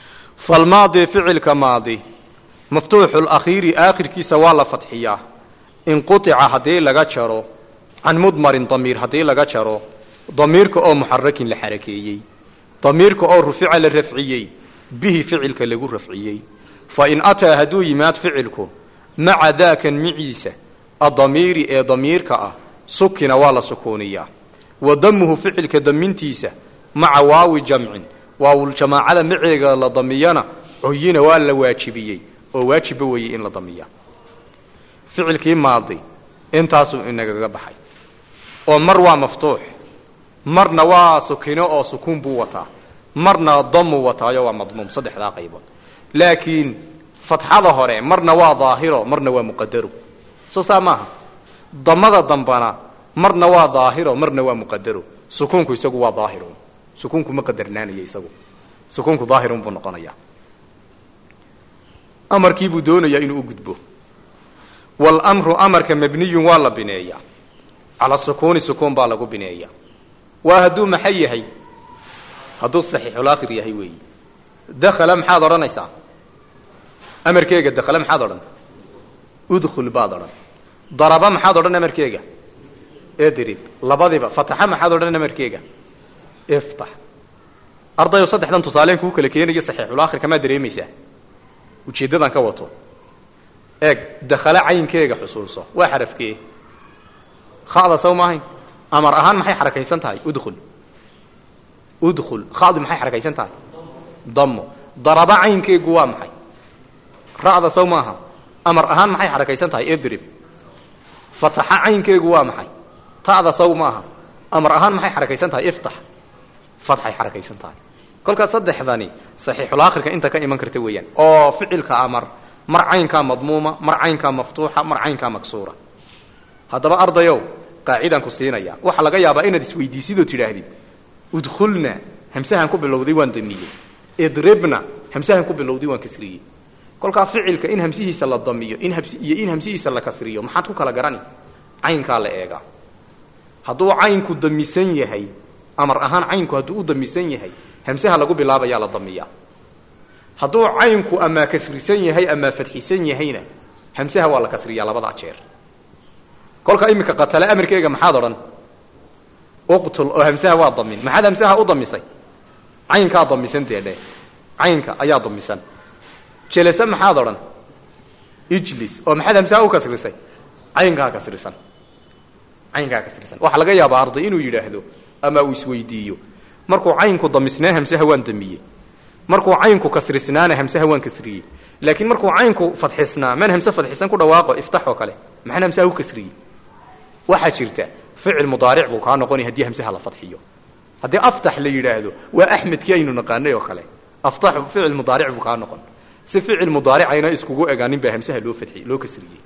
falmaadi ficilka maadi maftuuxu lakhiiri aakhirkiisa waa la fadxiyaa inqutica haddii laga jaro can mudmarin damiir haddii laga jaro damiirka oo muxarakin la xarakeeyey damiirka oo rufica la rafciyey bihi ficilka lagu rafciyey fa in ataa hadduu yimaad ficilku maca daakan miciisa adamiiri ee damiirka ah sukina waa la sukuuniyaa wa damuhu ficilka damintiisa maca waawi jamcin waawuljamaacada maceega la damiyana coyina waa la waajibiyey oo waajibba weeyey in la damiya ficilkii maadi intaasuu inagaga baxay oo mar waa maftuux marna waa sukino oo sukuun buu wataa marna damuu wataayo waa madmuum saddexdaa qaybood laakiin fatxada hore marna waa daahiro marna waa muqadaro soo saa maaha damada dambana marna waa daahiro marna waa muqadaro sukuunku isagu waa daahirun sukuunku ma qadarnaanaya isagu sukuunku daahirun buu noqonayaa amarkii buu doonayaa inuu u gudbo walamru amarka mabniyun waa la bineeyaa cala sukuuni sukuun baa lagu bineeyaa waa hadduu maxay yahay hadduu saxiixulaakhir yahay weeyi dakhala maxaad odhanaysaa amarkeega dakhala maxaad odhan udkhul baad odhan daraba maxaad odhan amarkeega edrib labadiba fataxa maxaad odhan amarkeega iftax ardayo saddexdan tusaaleen kuu kala keenayo saxiixulaakhirka maad dareemaysaa ujeeddadan ka wato eeg dakhala caynkeega xusuulso waa xarafkee khada saw maahayn amar ahaan maxay xarakaysan tahay udkhul udkhul khadi maxay xarakaysan tahay damo daraba caynkeegu waa maxay ra'da saw maaha amar ahaan maxay xarakaysan tahay idrib fataxa caynkeegu waa maxay ta'da saw maaha amar ahaan maxay xarakaysan tahay iftax fatxay xarakaysan tahay kolkaas saddexdani saxiixulaakhirka inta ka iman karta weeyaan oo ficilka amar mar caynkaa madmuuma mar caynkaa maftuuxa mar caynkaa maksuura haddaba ardayow qaacidaan ku siinaya waxaa laga yaabaa inaad isweydiisidoo tidhaahdid udkhulna hamsahan ku bilowday waan damiyey idribna hamsahan ku bilowday waan kasriyey kolkaa ficilka in hamsihiisa la damiyo in iyo in hamsihiisa la kasriyo maxaad ku kala garani caynkaa la eegaa hadduu caynku damisan yahay amar ahaan caynku hadduu u damisan yahay hamsaha lagu bilaabayaa la damiyaa hadduu caynku amaa kasrisan yahay amaa fadxisan yahayna hamsaha waa la kasriyaa labadaa jeer kolka iminka qatale amarkeega maxaad odhan uqtul oo hamsaha waa damin maxaad hamsaha u damisay caynkaa damisan dee dhe caynka ayaa damisan jelese maxaad odhan ijlis oo maxaad hamsaha u kasrisay caynkaa kasrisan caynkaa kasrisan waxaa laga yaabaa arday inuu yidhaahdo ama uu isweydiiyo markuu caynku damisnaa hamsaha waan damiyey markuu caynku kasrisnaana hamsaha waan kasriyey laakiin markuu caynku fadxisnaa man hamse fadxisan ku dhawaaqo iftax oo kale maxaan hamsaha u kasriyey waxaa jirta ficil mudaaric buu kaa noqonaya haddii hamsaha la fadxiyo haddii aftax la yidhaahdo waa axmedkii aynu naqaanay oo kale aftaxu ficil mudaaric buu kaa noqon si ficil mudaaricayna iskugu egaanin baa hamsaha loo fadxiyey loo kasriyey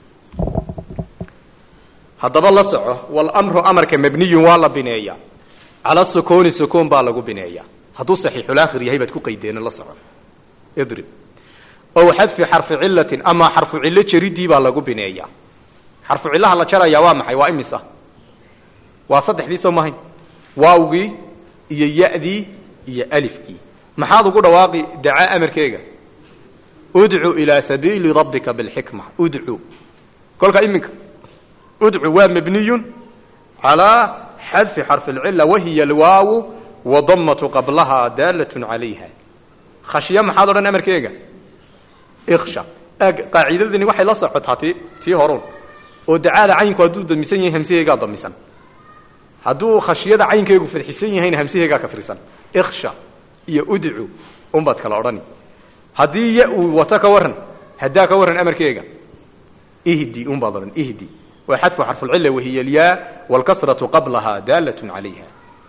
haddaba la soco walamru amarka mabniyun waa la bineeyaa cala sukuuni sukuun baa lagu bineeyaa hadduu saxiixulaakhir yahay baad ku qaydeena la soco idrib ow xadfi xarfi cilatin amaa xarfu cillo jaridii baa lagu bineeyaa xarfu cillaha la jarayaa waa maxay waa imisa waa saddexdii soo mahayn waawgii iyo ya'dii iyo alifkii maxaad ugu dhawaaqi dacaa amarkeega udcu ilaa sabiili rabbika bilxikma udcu kolka iminka udcu waa mabniyun calaa xadfi xarfi alcila wahiya alwaawu wadamatu qablahaa daalatun calayha khashya maxaad odhan amarkeega iksha ag qaacidadani waxay la socotaa ti tii horun oo dacaada caynku hadduu damisan yahay hamsaheegaa damisan hadduu khashyada caynkeegu fadxisan yahayna hamsaheegaa kafrisan iksha iyo udcu unbaad kala odhani haddii ya uu wato ka warran haddaa ka warran amarkeega ihdi unbaad odhan ihdi waa xadfu xarfulcila wahiya alyaa waalkasratu qablahaa daalatun calayha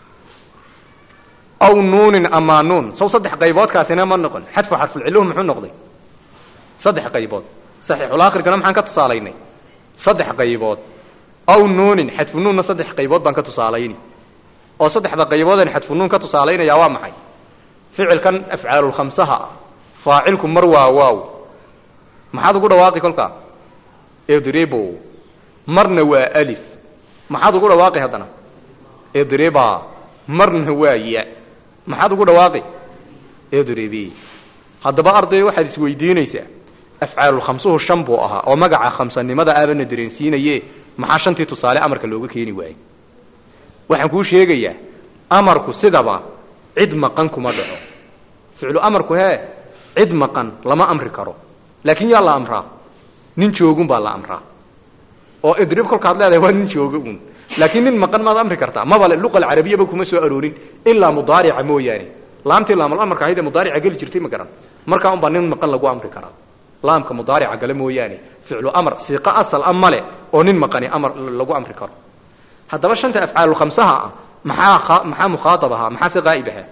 aw nuunin amaa nuun saw saddex qayboodkaasina ma noqon xadfu xarfulciluhu muxuu noqday saddex qaybood saxiixulaakhirkana maxaan ka tusaalaynay saddex qaybood aw nuunin xadfu nuunna saddex qaybood baan ka tusaalayni oo saddexda qayboodan xadfu nuun ka tusaalaynayaa waa maxay ficilkan afcaalulkhamsaha ah faacilku mar waa waaw maxaad ugu dhawaaqi kolkaa edrebo marna waa alif maxaad ugu dhawaaqi haddana edreba marna waa ya maxaad ugu dhawaaqi edrebi haddaba arday waxaad isweydiinaysaa afcaalulkhamsuhu shan buu ahaa oo magaca khamsanimada aabana dareensiinaye maxaa shantii tusaale amarka looga keeni waayey waxaan kuu sheegayaa amarku sidaba cid maqan kuma dhaco ficlu amarku hee cid maqan lama amri karo laakiin yaa la amraa nin joogun baa la amraa oo idrib kolkaad leedahay waa nin jooga un laakiin nin maqan maad amri kartaa mabale luqa alcarabiyaba kuma soo aroorin ilaa mudaarica mooyaane laamtii laamal amarka ahayd ee mudaarica geli jirtay ma garan markaa unbaa nin maqan lagu amri karaa laamka mudaarica gale mooyaane ficlu amar siiqo asal a male oo nin maqani amar lagu amri karo haddaba shanta afcaalulkhamsaha ah maxaa maxaa mukhaaab ahaa maxaa se qaa'ib ahaa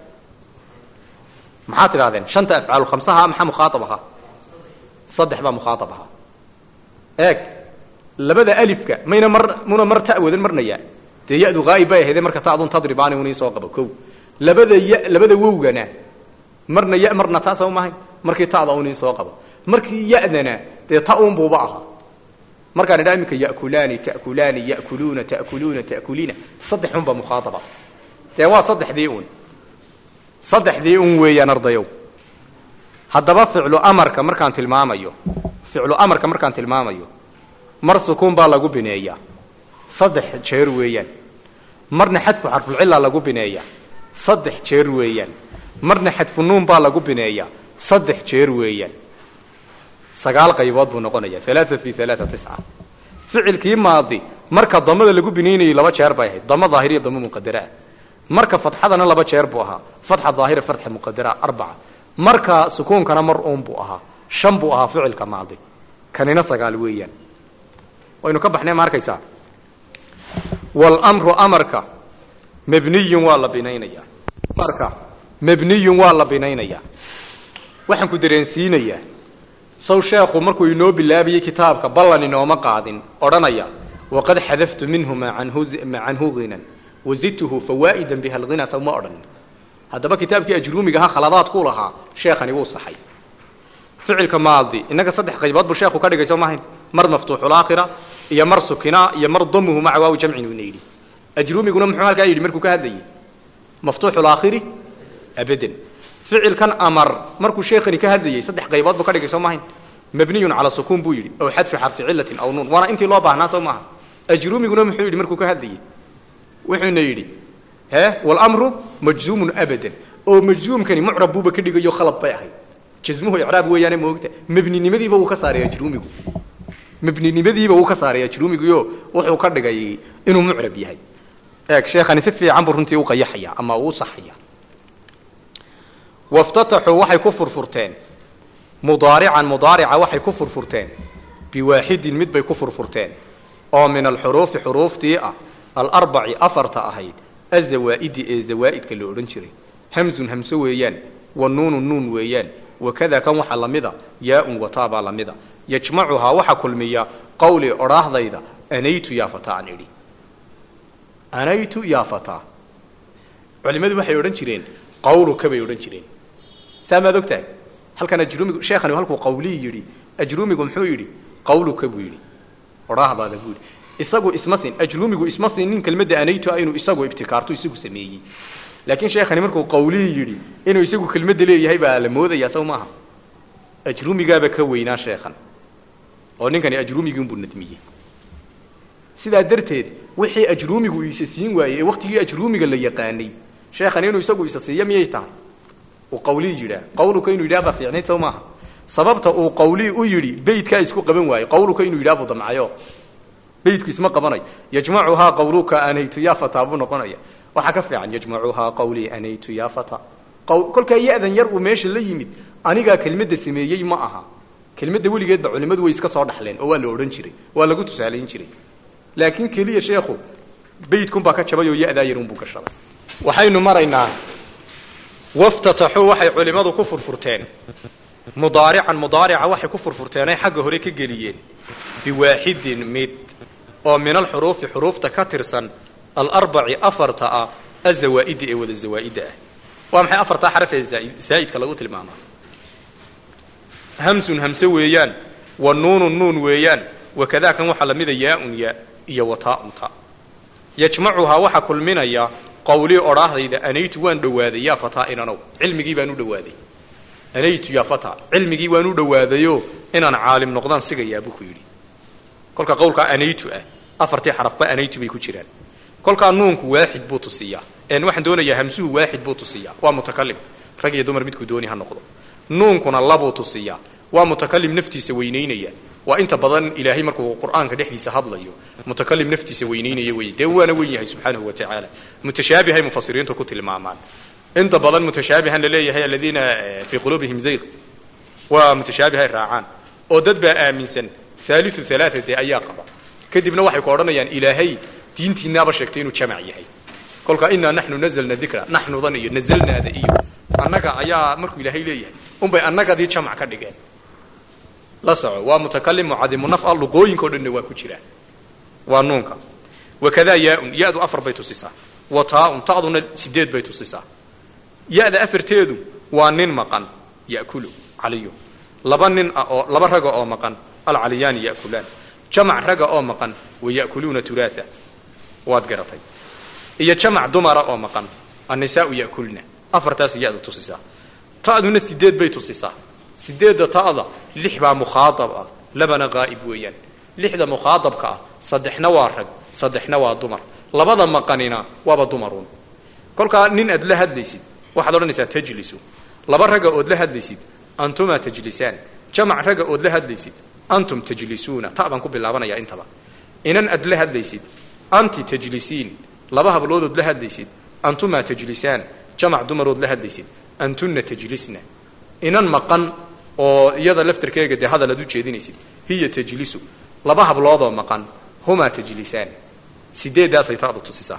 maxaad tidhahdeen shanta afcaalulkhamsaha maxaa mukhaaab ahaa saddex baa mukhaaab ahaa eeg labada alifka mayna mar muna mar ta wadan marna ya dee ya-du haa'ib bay ahaydee marka ta'dun tadribaani un iisoo qabo ko labada ya labada wowgana marna ya marna ta soo mahay markii ta'da un iisoo qabo markii ya-dana dee ta un buuba ahaa markaan idhaa iminka yakulaani ta'kulaani ya'kuluuna ta'kuluuna ta'kuliina saddex un baa mukhaadaba dee waa saddexdii un saddexdii un weeyaan ardayow haddaba ficlu amarka markaan tilmaamayo ficlu amarka markaan tilmaamayo mar sukuun baa lagu bineeyaa saddex jeer weeyaan marna xadfu xarfulcilaa lagu bineeyaa saddex jeer weeyaan marna xadfu nuun baa lagu bineeyaa saddex jeer weeyaan sagaal qaybood buu noqonayaa alaaa fi alaaa tisca ficilkii maadi marka damada lagu binaynayay laba jeer bay ahayd damo daahiriya damo muqadaraa marka fatxadana laba jeer buu ahaa fatxa daahira fatxa muqadara arbaca marka sukuunkana mar uun buu ahaa shan buu ahaa ficilka maadi kanina sagaal weeyaan waynu ka baxnay ma arkaysaa wlmru amarka mabniyun waa la binaynayaa amarka mabniyun waa la binaynayaa waxaan ku dareensiinayaa saw sheekhu markuu inoo bilaabayey kitaabka ballan inooma qaadin odhanaya waqad xadaftu minhu ma canhu hinan wazidtuhu fawaa'idan biha alghina saw ma odhan haddaba kitaabkii ajruumigaha khaladaadkuu lahaa sheekhani wuu saxay ficilka maadi innaga saddex qaybood buu sheekhu ka dhigay soo maahayn mar maftuuxulaakhira iyo mar sukina iyo mar damuhu maca waawi jamcin uuna yidhi ajruumiguna muxuu halkaa yidhi markuu ka hadlayay maftuuxulaakhiri abadan ficilkan amar markuu sheekhani ka hadlayay saddex qaybood buu ka dhigay soo maahayn mabniyun calaa sukuun buu yidhi aw xadfi xarfi cilatin aw nuun waana intii loo baahnaa soo maaha ajruumiguna muxuu yidhi markuu ka hadlayay wuxuuna yidhi he wlmru majzuumun abadan oo majzuumkani mucrab buuba ka dhigayo khalad bay ahayd jasmuhu icraab weeyaane moogta mebninimadiiba wuu ka saaray ajruumigu mebninimadiiba wuu ka saaray ajruumiguyo wuxuu ka dhigay inuu mucrab yahay eeg sheekhani si fiican buu runtii u qayaxaya ama uu saxaya waftataxuu waxay ku furfurteen mudaarican mudaarica waxay ku furfurteen biwaaxidin mid bay ku furfurteen oo min alxuruufi xuruuftii ah alarbaci afarta ahayd azawaa'idi ee zawaa'idka la odhan jiray hamzun hamse weeyaan wa nuunun nuun weeyaan wakada kan waxaa lamida yaa-un wataabaa lamida yajmacuhaa waxa kulmiya qawli odhaahdayda anaytu yaa fataa aan idhi anaytu yaa fataa culimmadu waxay odhan jireen qawluka bay odhan jireen saa maad og tahay halkan ajruumigu sheekhani halkuu qawlii yidhi ajruumigu muxuu yidhi qawluka buu yidhi odhaahdaada buu yidhi isagu isma sin ajruumigu isma sinin kelmadda anaytu inuu isagu ibtikaarto isagu sameeyey laakiin sheekhani markuu qawlii yidhi inuu isagu kelmadda leeyahay baa la moodayaa saw maaha ajruumigaaba ka weynaa sheekhan oo ninkani ajruumigiinbuu nadmiyey sidaa darteed wixii ajruumigu isa siin waayey ee waktigii ajruumiga la yaqaanay sheekhani inuu isagu isa siiyo miyay tahay uu qawlii yidhaah qawluka inuu yidhaah baa fiicnayd saw maaha sababta uu qawlii u yidhi beydkaa isku qaban waayey qawluka inuu yidhaah buu damcayo beydku isma qabanayo yajmacuhaa qawluka anaytu yaa fataa buu noqonaya waxaa ka fiican yajmacuhaa qawlii anaytu yaa fata kolkaa ya-dan yar uu meesha la yimid anigaa kelmadda sameeyey ma aha kelmadda weligeedba culimmadu way iska soo dhaxleen oo waa la odhan jiray waa lagu tusaalayn jiray laakiin keliya sheekhu beydkunbaa ka jabay oo ya-daa yarunbuu gashaday waxaynu maraynaa waftataxuu waxay culimmadu ku furfurteen mudaarican mudaarica waxay ku furfurteenay xagga hore ka geliyeen biwaaxidin mid oo min alxuruufi xuruufta ka tirsan alarbaci afarta ah azawaa'idi ee wada zawaa'idda ah waa maxay afartaa xaraf ee zaa'idka lagu tilmaamaa hamsun hamse weeyaan wa nuunun nuun weeyaan wakadaa kan waxaa lamida yaa-un yaa iyo wataaun ta yajmacuhaa waxaa kulminaya qawlii odhaahdayda anaytu waan dhowaaday yaa fataa inanow cilmigii baan u dhowaaday anaytu ya fata cilmigii waan u dhowaadayo inaan caalim noqdaan sigayaa buu ku yidhi kolka qowlkaa anaytu ah afartii xarafba anaytu bay ku jiraan kolkaa nuunku waaxid buu tusiyaa een waxaan doonayaa hamsuhu waaxid buu tusiyaa waa mutakalim rag iyo dumar midkuu dooni ha noqdo nuunkuna labuu tusiyaa waa mutakalim naftiisa weynaynaya waa inta badan ilaahay markuu qur'aanka dhexdiisa hadlayo mutakalim naftiisa weynaynaya wey dee waana wen yahay subxaanahu wa tacaala mutashaabihay mufasiriintu ku tilmaamaan inta badan mutashaabihan laleeyahay aladiina fii quluubihim zayq waa mutashaabihay raacaan oo dad baa aaminsan haaliu halaaa dee ayaa qaba kadibna waxay ku odhanayaan ilaahay diintiinaaba sheegtay inuu jamac yahay kolkaa inaa naxnu nazalna dikra naxnudan iyo nazalnaada iyo annaga ayaa markuu ilaahay leeyahay unbay annagadii jamac ka dhigeen la soco waa mutakalim mucadimu naf'a luqooyinka o dhanna waa ku jiraan waa nuunka wakadaa yaaun ya-du afar bay tusisaa wa taaun ta'duna sideed bay tusisaa ya-da afarteedu waa nin maqan ya'kulu caliyu laba nin ah oo laba raga oo maqan alcaliyaani ya'kulaan jamac raga oo maqan wa ya'kuluuna turaatha waad garatay iyo jamac dumara oo maqan annisaau ya'kulna afartaas ya-da tusisaa ta'duna sideed bay tusisaa sideedda ta'da lix baa mukhaadab ah labana qaa'ib weeyaan lixda mukhaadabka ah saddexna waa rag saddexna waa dumar labada maqanina waaba dumaruun kolkaa nin aad la hadlaysid waxaad odhanaysaa tajlisu laba ragga ood la hadlaysid antuma tajlisaan jamac ragga ood la hadlaysid antum tajlisuuna ta baan ku bilaabanayaa intaba inan aad la hadlaysid anti tajlisiin laba habloodood la hadlaysid antuma tajlisaan jamac dumarood la hadlaysid antunna tajlisna inan maqan oo iyada laftarkeega dee hadal aad u jeedinaysid hiya tajlisu laba habloodoo maqan humaa tajlisaan sideeddaasay ta'da tusisaa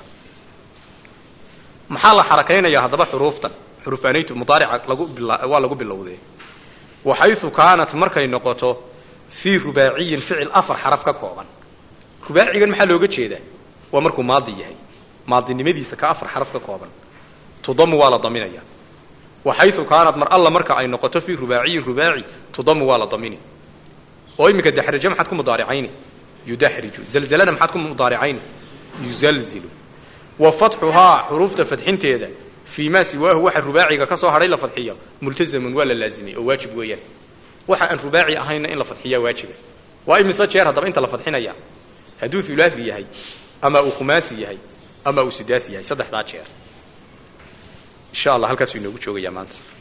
maxaa la xarakaynayaa haddaba xuruuftan xuruufaanaytu mudaarica lagu waa lagu bilowdee waxaysu kaanat markay noqoto fii rubaaciyin ficil afar xaraf ka kooban rubaacigan maxaa looga jeedaa waa markuu maadi yahay maadinimadiisa ka afar xaraf ka kooban tudamu waa la daminaya waxaysu kaanat mar alla marka ay noqoto fii rubaaciyin rubaaci tudamu waa la damini oo iminka daxraje maxaad ku mudaaricayni yudaxriju zalzalana maxaad ku mudaaricayni yuzalzilu wa fatxuhaa xuruufta fadxinteeda fii maa siwaahu waxa rubaaciga ka soo hadhay la fadxiyo multazamun waa la laazimay oo waajib weeyaan waxa aan rubaaci ahayna in la fadxiyaa waajiba waa imise jeer haddaba inta la fadxinaya hadduu hulaafi yahay ama uu khumaasi yahay ama uu sudaasi yahay saddexdaa jeer insha allah halkaasuu inoogu joogayaa maanta